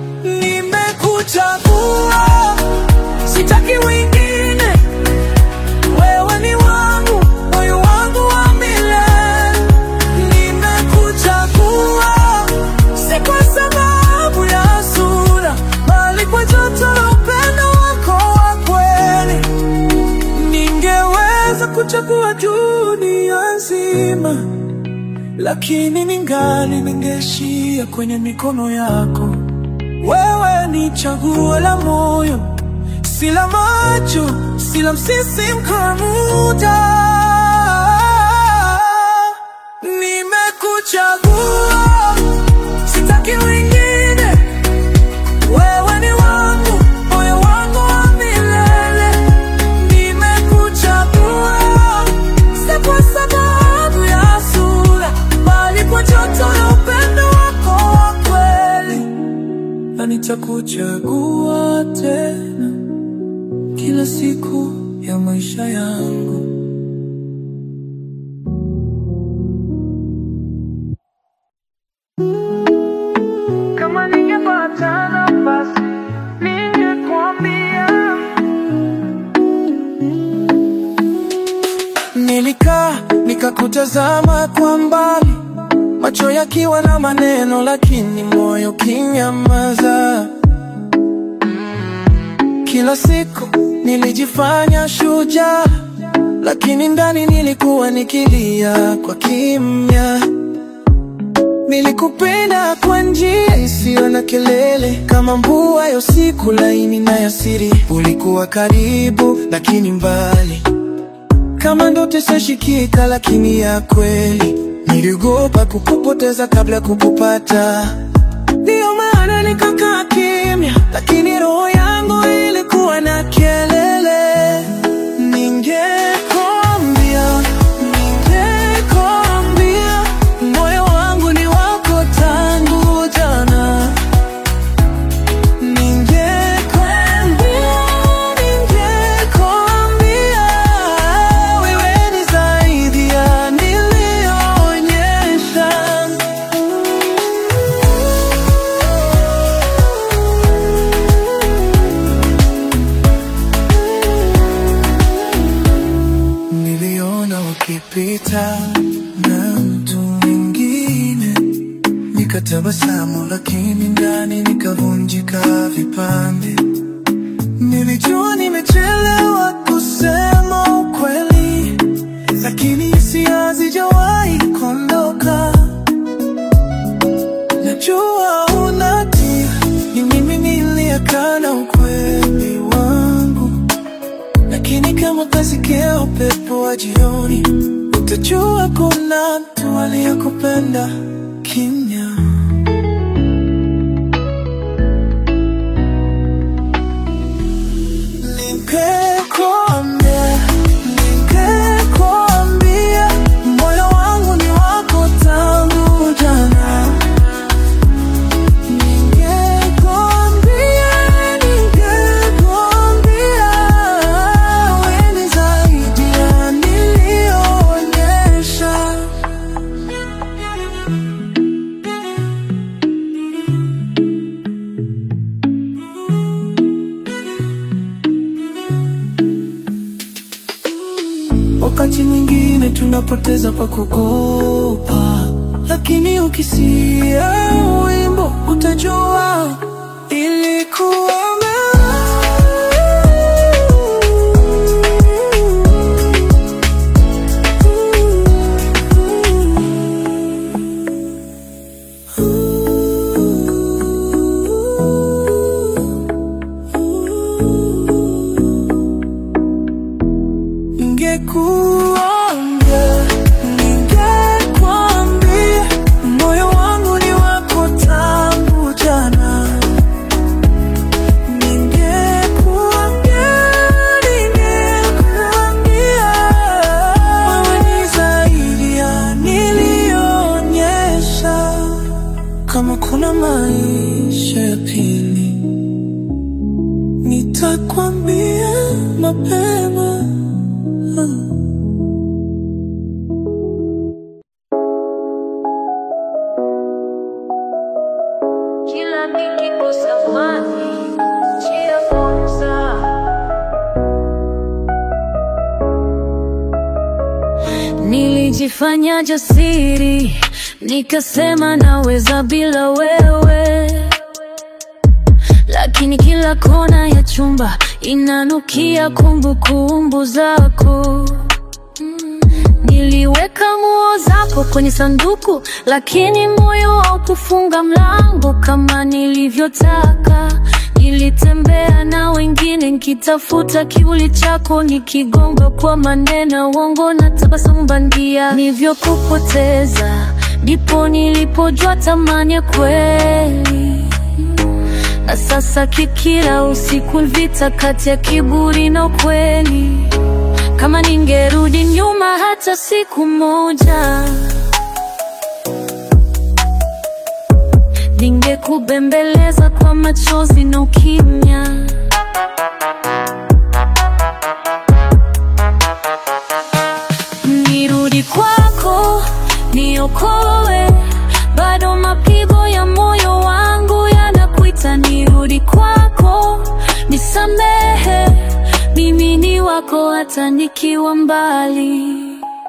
Nimekuchagua, sitaki wengine, wewe ni wangu, moyo wangu wa milele. Nimekuchagua si kwa sababu ya sura, bali kwa joto la upendo wako wa kweli. Ningeweza kuchagua dunia nzima, lakini ningali ningeishia kwenye mikono yako. Wewe ni chaguo la moyo, si la macho, si la msisimko wa muda. Nimekuchagua, sitaki wengine, wewe ni wangu, moyo wangu wa milele. Nimekuchagua, si kwa sababu ya sura, bali kwa joto la upendo wako wa kweli na nitakuchagua tena kila siku ya maisha yangu. Kama ningepata nafasi, ningekwambia. Nilikaa nikakutazama kwa mbali, macho yakiwa na maneno, lakini moyo kinyamaza. Kila siku nilijifanya shujaa, lakini ndani nilikuwa nikilia kwa kimya. Nilikupenda kwa njia isiyo na kelele, kama mvua ya usiku laini na ya siri. Ulikuwa karibu lakini mbali, kama ndoto isashikika lakini ya kweli. Niliogopa kukupoteza kabla ya kukupata, ndiyo maana nikakaa kimya, lakini roho yangu ilikuwa na kelele. Ningekwambia, ningekwambia, moyo wangu ni wako tangu jana. Ningekwambia, ningekwambia, wewe ni zaidi ya niliyoonyesha. Niliona ukipita na mtu mwingine, nikatabasamu, lakini ndani nikavunjika vipande. Nilijua nimechelewa kusema ukweli, lakini hisia hazijawahi kuondoka. Najua unatia, ni mimi niliyekana ukweli wangu lakini kama kasikia upepo wa jioni, utajua kuna mtu aliyekupenda kimya. Ningekwambia, ningekwambia, moyo wangu ni wako tangu jana. Ningekwambia, ningekwambia, wewe ni zaidi ya wakati mwingine tunapoteza pa kukopa, lakini ukisia wimbo utajua ilikuwa Ningekuambia, ningekwambia, moyo wangu ni wako tangu jana. Ningekuambia, ningekuambia, wewe ni zaidi ya niliyoonyesha. Kama kuna maisha ya pili, nitakwambia mapema. Kila nikikosa amani, njia kwanza. Nilijifanya jasiri, nikasema naweza bila wewe, lakini kila kona ya chumba inanukia kumbukumbu zako. Niliweka nguo zako kwenye sanduku, lakini moyo haukufunga mlango kama nilivyotaka. Nilitembea na wengine nikitafuta kivuli chako, nikigonga kwa maneno uongo na tabasamu bandia. Nilivyokupoteza ndipo nilipojua thamani ya kweli, na sasa kikila usiku vita kati ya kiburi na ukweli. Kama ningerudi nyuma hata siku moja, ningekubembeleza kwa machozi na ukimya. Nirudi kwako, niokoe, bado mapigo ya moyo wangu yanakuita. Nirudi kwako, nisamehe, mimi ni wako hata nikiwa mbali.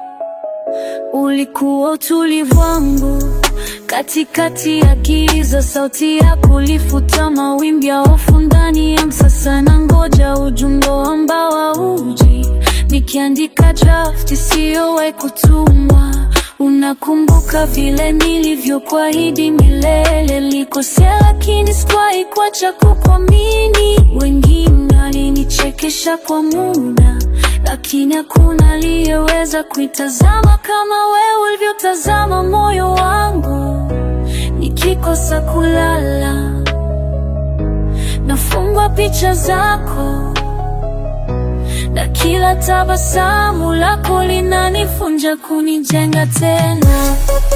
Ulikuwa utulivu wangu katikati ya giza, sauti yako ilifuta mawimbi ya hofu ndani ya msasa, na ngoja ujumbe ambao hauji, nikiandika draft isiyowahi kutumwa. Unakumbuka vile nilivyokuahidi milele, nilikosea lakini sikuwahi kuacha kukuamini. Wengine walinichekesha kwa muda, lakini hakuna aliyeweza kuitazama kama wewe ulivyotazama moyo wangu. Nikikosa kulala, nafungwa picha zako, na kila tabasamu lako linanifunja kunijenga tena.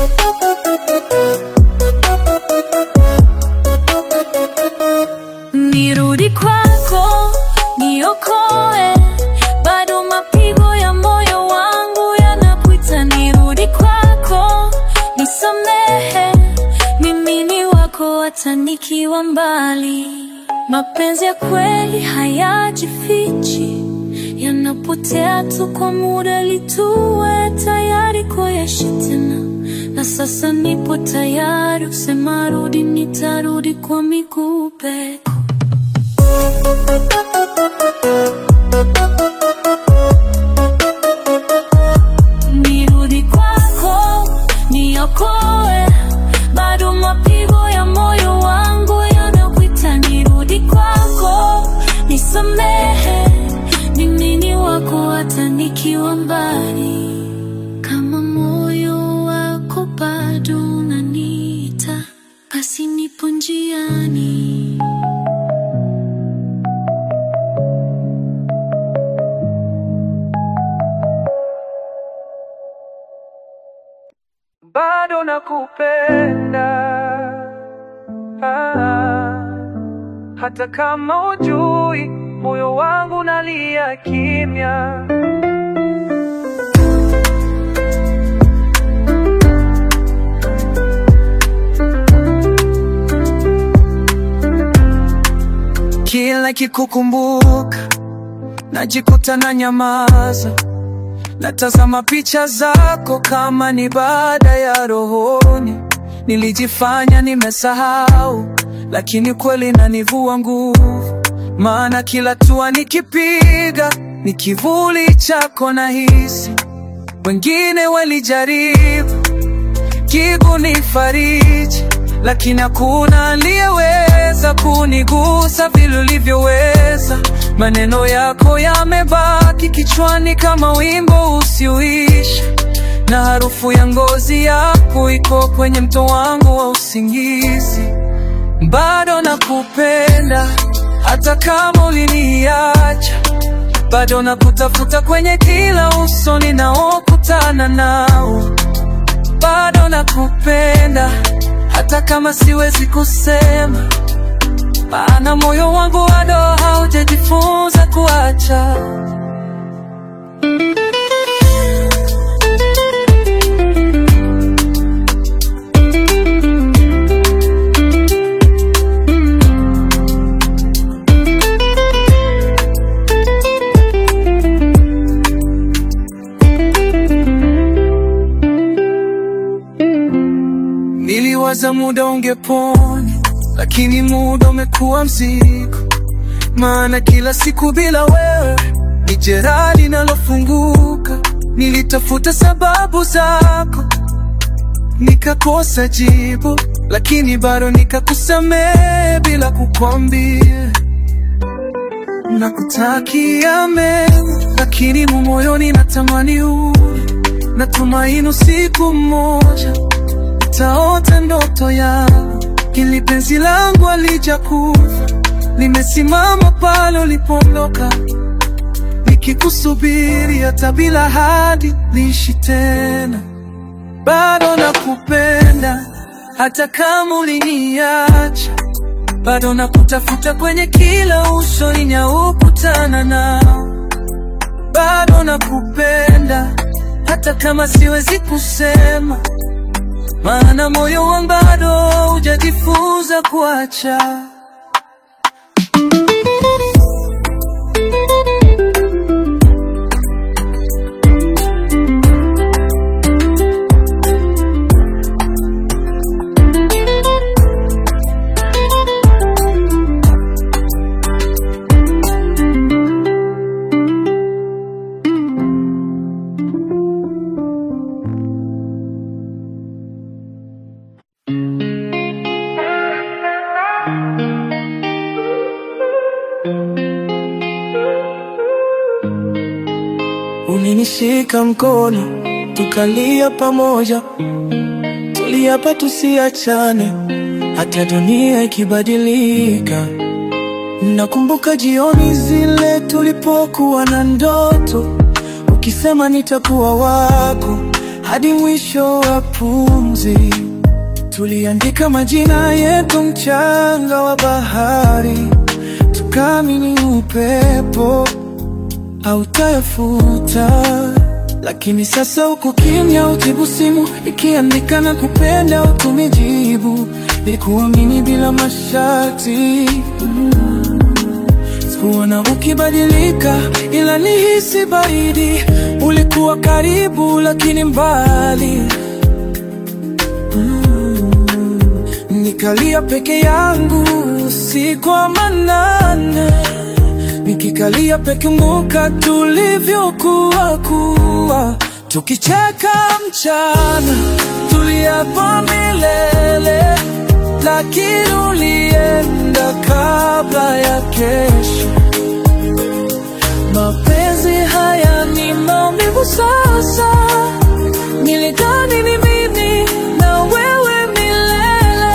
Nirudi kwako, niokoe, bado mapigo ya moyo wangu yanakuita. Nirudi kwako, nisamehe, mimi ni wako hata nikiwa mbali. Mapenzi ya kweli hayajifichi, yanapotea tu kwa muda. Lituwe tayari kuyaishi tena, na sasa nipo tayari kusema rudi, nitarudi kwa miguu peko. Nirudi kwako, niokoe, bado mapigo ya moyo wangu yanakuita. Nirudi kwako, nisamehe, mimi ni wako hata nikiwa mbali. Kama moyo wako bado unaniita, basi nipo njiani. bado nakupenda ah, hata kama ujui moyo wangu nalia kimya. Kila nikikukumbuka najikuta na nyamaza, natazama picha zako kama ni baada ya rohoni. Nilijifanya nimesahau, lakini kweli nanivua nguvu, maana kila tua nikipiga ni kivuli chako nahisi. Wengine walijaribu kikunifariji, lakini hakuna aliyeweza kunigusa vile ulivyoweza. Maneno yako yamebaki kichwani kama wimbo usioisha, na harufu ya ngozi yako iko kwenye mto wangu wa usingizi. Bado nakupenda hata kama uliniacha, bado nakutafuta kwenye kila uso ninaokutana nao. Bado nakupenda hata kama siwezi kusema, maana moyo wangu bado haujajifunza kuacha. Niliwaza muda ungepona, lakini muda umekuwa mzigo, maana kila siku bila wewe ni jeraha linalofunguka. Nilitafuta sababu zako, nikakosa jibu, lakini bado nikakusamehe bila kukwambia nakutakia mema, lakini moyoni natamani urudi. Natumaini siku moja taota ndoto yangu, ili penzi langu alijakufa, limesimama pale ulipoondoka, nikikusubiri hata bila hadi liishi tena. Bado nakupenda hata kama uliniacha, bado nakutafuta kwenye kila uso ninaokutana nao. Bado nakupenda hata kama siwezi kusema maana moyo wangu bado hujajifunza kuacha. Ulinishika mkono tukalia pamoja, tuliapa tusiachane hata dunia ikibadilika. Nakumbuka jioni zile tulipokuwa na ndoto, ukisema nitakuwa wako hadi mwisho wa pumzi. Tuliandika majina yetu mchanga wa bahari, tukaamini upepo hautayafuta. Lakini sasa uko kimya, ujibu simu ikiandika na kupenda, ukumijibu nikuamini bila masharti. Sikuona ukibadilika, ila nihisi baridi. Ulikuwa karibu lakini mbali. Nikalia peke yangu usiku wa manane, nikikalia peke muka tulivyokuwa kuwa, tukicheka mchana, tuliapa milele, lakini ulienda kabla ya kesho. Mapenzi haya ni maumivu sasa, nilidhani ni mimi na wewe milele.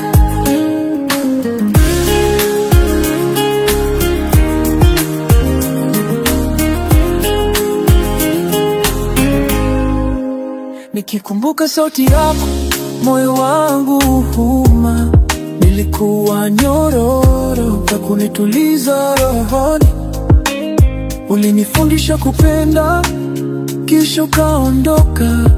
Nikikumbuka sauti yako, moyo wangu huma. Nilikuwa nyororo ya kunituliza rohoni, ulinifundisha kupenda, kisha ukaondoka.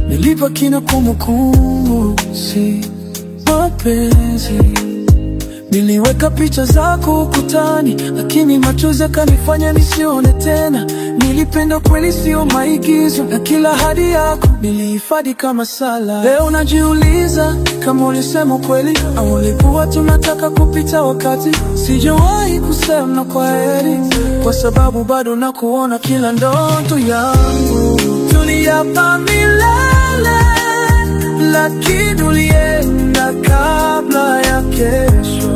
Nilibaki na kumbukumbu, si mapenzi. Niliweka picha zako ukutani, lakini machozi yakanifanya nisione tena. Nilipenda kweli, sio maigizo, na kila ahadi yako nilihifadhi kama sala. Leo najiuliza kama ulisema kweli au ulikuwa tunataka kupita wakati. Sijawahi kusema kwa heri, kwa sababu bado nakuona kila ndoto yangu. Tuliapa milele, lakini ulienda kabla ya kesho.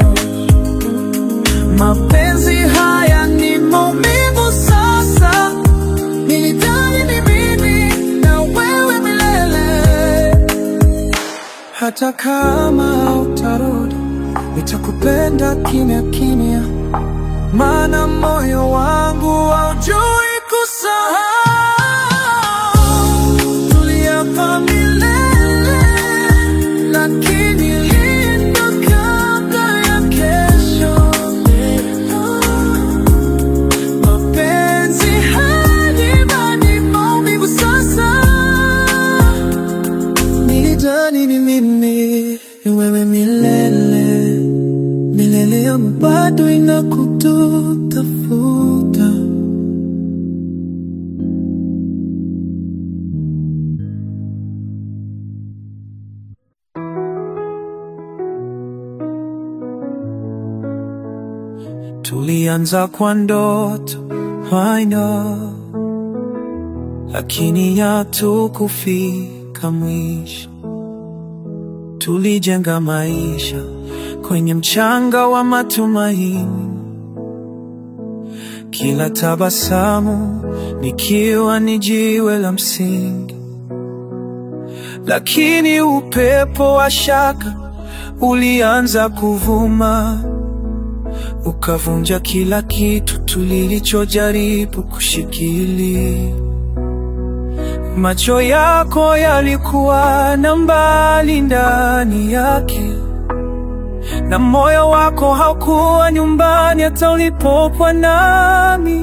Mapenzi haya ni maumivu sasa, nilidhani ni mimi na wewe milele. Hata kama utarudi, nitakupenda kimya kimya, maana moyo wangu haujui kusahau. Tuliapa milele, lakini linda kabla ya kesho. Mapenzi haya ni maumivu sasa, nilidhani ni mimi ni wewe milele milele, yangu bado inakutafuta. Tulianza kwa ndoto I know, lakini hatukufika mwisho. Tulijenga maisha kwenye mchanga wa matumaini, kila tabasamu nikiwa ni jiwe la msingi, lakini upepo wa shaka ulianza kuvuma ukavunja kila kitu tulichojaribu kushikilia. Macho yako yalikuwa na mbali ndani yake, na moyo wako haukuwa nyumbani hata ulipokuwa nami.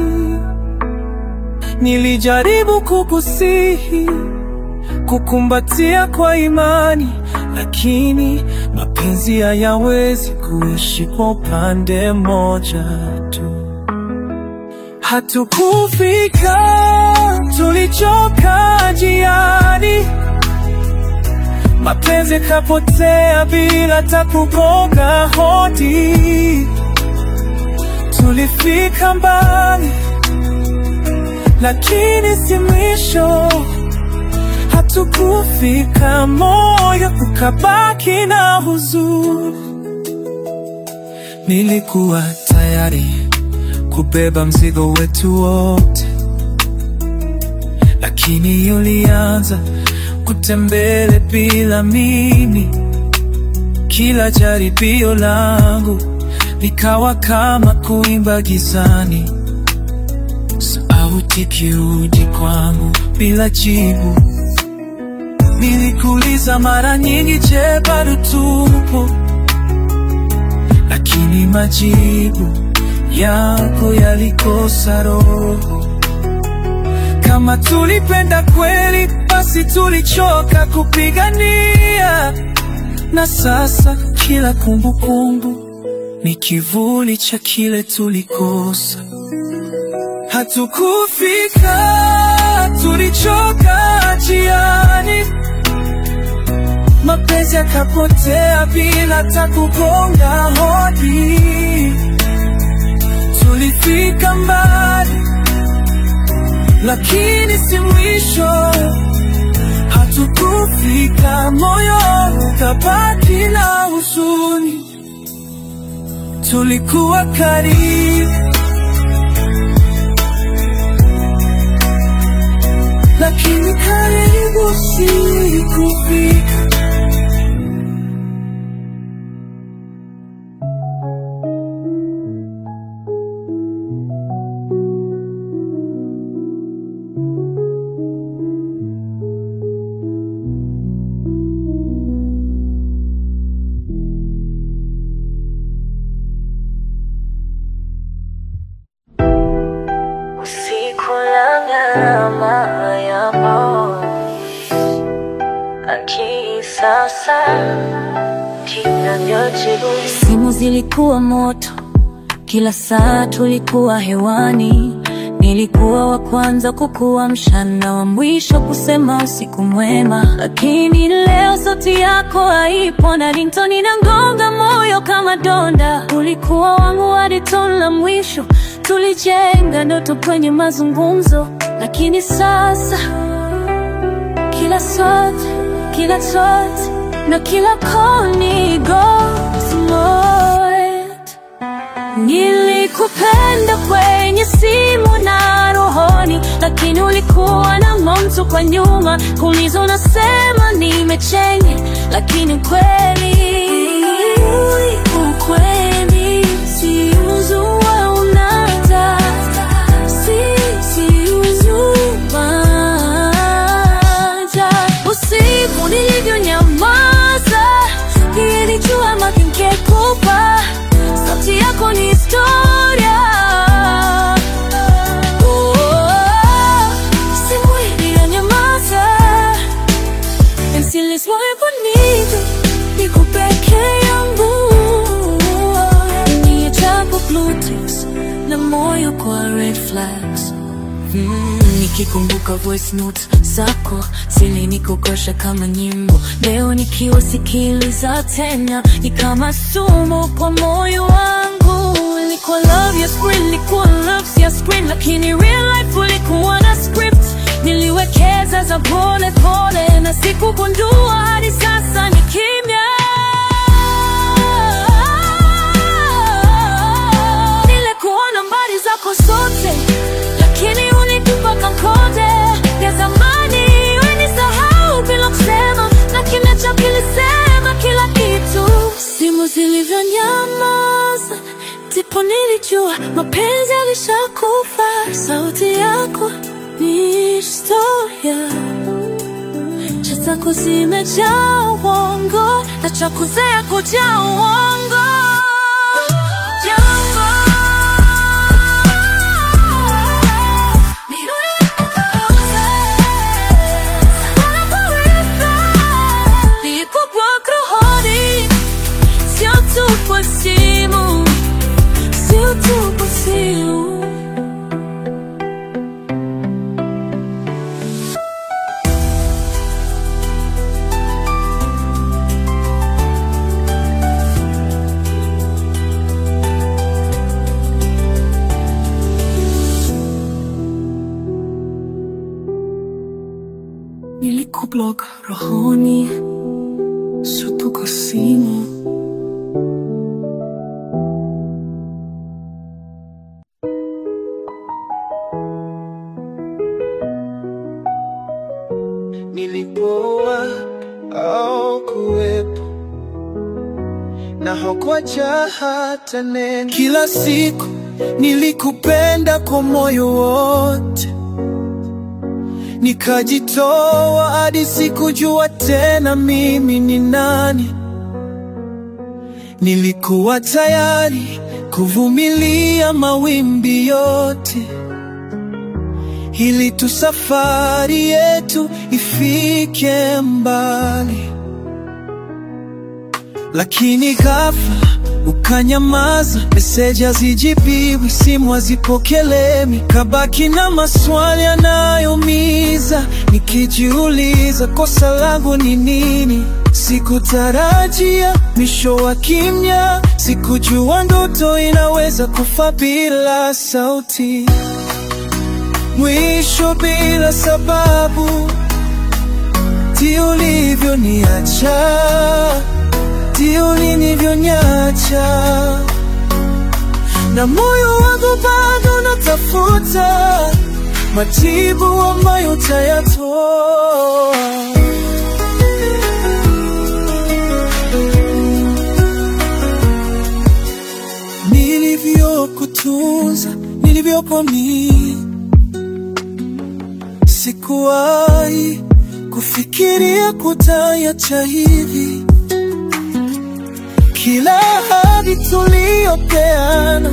Nilijaribu kukusihi, kukumbatia kwa imani, lakini mapenzi hayawezi kuishi kwa upande mmoja tu. Hatukufika, tulichoka njiani, mapenzi yakapotea bila hata kugonga hodi. Tulifika mbali, lakini si mwisho. Hatukufika, moyo ukabaki na huzuni. Nilikuwa tayari kubeba mzigo wetu wote, lakini ulianza kutembele bila mimi. Kila jaribio langu likawa kama kuimba gizani, sauti kiuji kwangu bila jibu. Nilikuuliza mara nyingi, je, bado tupo? Lakini majibu yako yalikosa roho. Kama tulipenda kweli, basi tulichoka kupigania, na sasa kila kumbukumbu ni kivuli cha kile tulikosa. Hatukufika, tulichoka njiani, mapenzi yakapotea bila hata kugonga hodi. Tulifika mbali, lakini si mwisho. Hatukufika, moyo ukabaki na huzuni. Tulikuwa karibu, lakini karibu si kufika. Usiku la gharama ya moyo, akili sasa Simu zilikuwa moto, kila saa tulikuwa hewani. Nilikuwa wa kwanza kukuamsha na wa mwisho kusema usiku mwema, lakini leo sauti yako haipo na ringtone inangonga moyo kama donda. Ulikuwa wangu hadi tone la mwisho, tulijenga ndoto kwenye mazungumzo, lakini sasa kila sauti, kila sauti na kila koni ghost mode. Nilikupenda kwenye simu na rohoni, lakini ulikuwa na mtu kwa nyuma. Kuuliza unasema nimechenye, lakini ukweli ukweli si uzua unata si si uzumaja usiku nilivyonyamaza, nilijua makingekupa sauti yako ni historia. Oh, simu iliyonyamaza, ensiliswaebonido niko peke yangu, ni ajabu Bluetooth na moyo kwa red flags. Mm, nikikumbuka voice notes zako zilinikokosha kama nyimbo. Leo nikiwasikiliza tena ni kama sumu kwa moyo wangu. Nilikuwa love ya screen, nilikuwa love ya screen, lakini real life ulikuwa na script. Niliwekeza za pole pole na sikugundua hadi sasa ni kimya. Nilikuwa nambari zako zote, lakini ulitupa kankode ya zamani. Ulisahau bila kusema, na kimya chako kilisema kila kitu. Simu zilivyonyamaza, ndipo nilijua mapenzi yalishakufa. Sauti yako ni historia cha zako zimejaa uongo na cha kuzea kujaa uongo. Jambo. Nilikuwa rohoni, sio tu kwa simu, sio tu kwa simu. Nilikublock rohoni, sio tu kwa simu. Nilipoa au kuwepo na hakuacha hata neno. Kila siku nilikupenda kwa moyo wote, nikajitoa hadi sikujua tena mimi ni nani. Nilikuwa tayari kuvumilia mawimbi yote ili tu safari yetu ifike mbali, lakini ghafla ukanyamaza. Meseji hazijibiwi, simu hazipokelewi, kabaki na maswali yanayoumiza, nikijiuliza kosa langu ni nini? Sikutarajia mwisho wa kimya, sikujua ndoto inaweza kufa bila sauti mwisho bila sababu, ti ulivyoniacha, ti ulinivyonyacha, na moyo wangu bado natafuta majibu ambayo tayatoa. Nilivyokutunza, nilivyokuamini Sikuwahi kufikiria kutayacha hivi. Kila ahadi tuliyopeana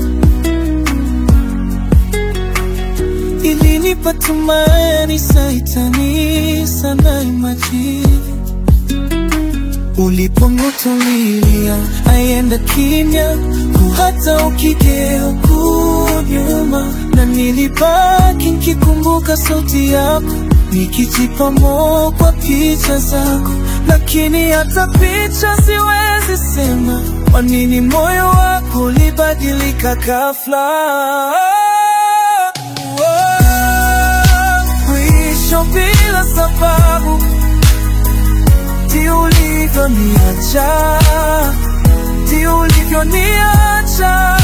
ilinipa tumaini, saitani sana imajini Ulipongutumilia aienda kimya, hata ukigeuka nyuma, na nilibaki nikikumbuka sauti yako, nikijipa moyo kwa picha zako, lakini hata picha siwezi sema kwa nini moyo wako ulibadilika ghafla. Mwisho bila sababu, ndio ulivyoniacha, ndio ulivyoniacha,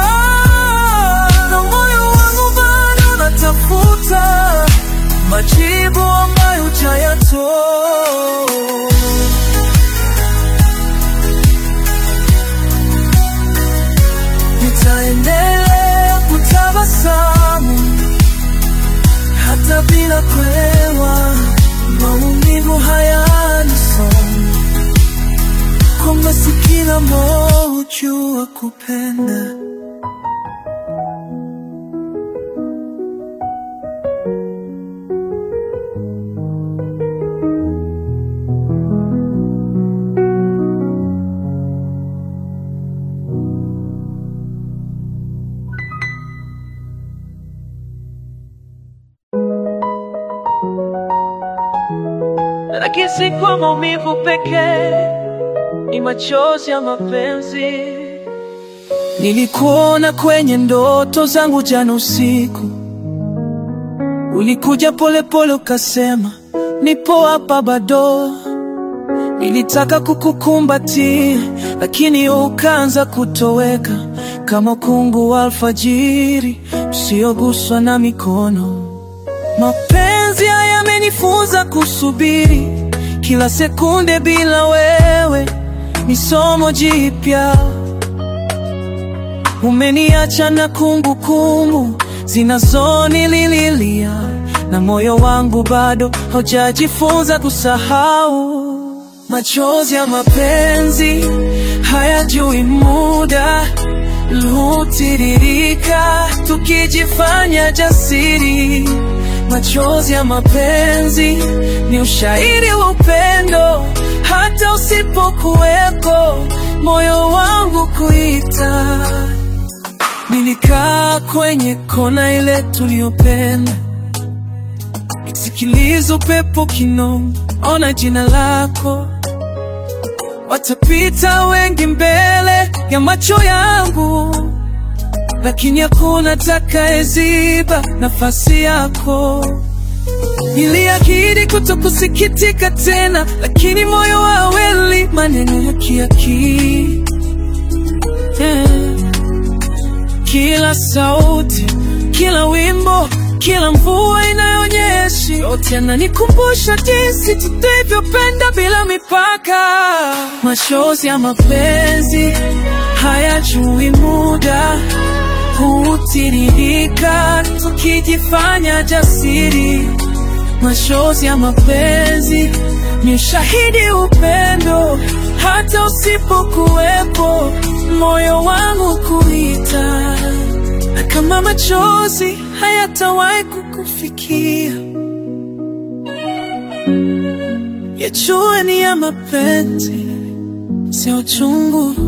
na moyo wangu bado unatafuta majibu ambayo hujayatoa. Nitaendelea kutabasamu hata bila kuelewa, maumivu hayana somo, kwamba si kila moyo hujua kupenda. lakini si kwa maumivu pekee, ni machozi ya mapenzi. Nilikuona kwenye ndoto zangu jana usiku, ulikuja polepole ukasema nipo hapa bado. Nilitaka kukukumbatia, lakini ukaanza kutoweka kama ukungu wa alfajiri usioguswa na mikono. Mapenzi haya yamenifunza kusubiri kila sekunde bila wewe, ni somo jipya. Umeniacha na kumbukumbu zinazonililia, na moyo wangu bado haujajifunza kusahau. Machozi ya mapenzi hayajui muda, hutiririka tukijifanya jasiri. Machozi ya mapenzi ni ushahidi wa upendo, hata usipokuwepo, moyo wangu kuita. Nilikaa kwenye kona ile tuliyopenda, nikisikiliza upepo kinoma, ona jina lako. Watapita wengi mbele ya macho yangu, lakini hakuna atakayeziba nafasi yako. Niliahidi kutokusikitika tena, lakini moyo hauelewi maneno ya kiakili yeah. Kila sauti, kila wimbo, kila mvua inayonyesha, yote yananikumbusha jinsi tulivyopenda bila mipaka. Machozi ya mapenzi hayajui muda, hutiririka tukijifanya jasiri. Machozi ya mapenzi ni ushahidi upendo, hata usipokuwepo, moyo wangu kuita. Na kama machozi hayatawahi kukufikia, yajue ni ya mapenzi, sio uchungu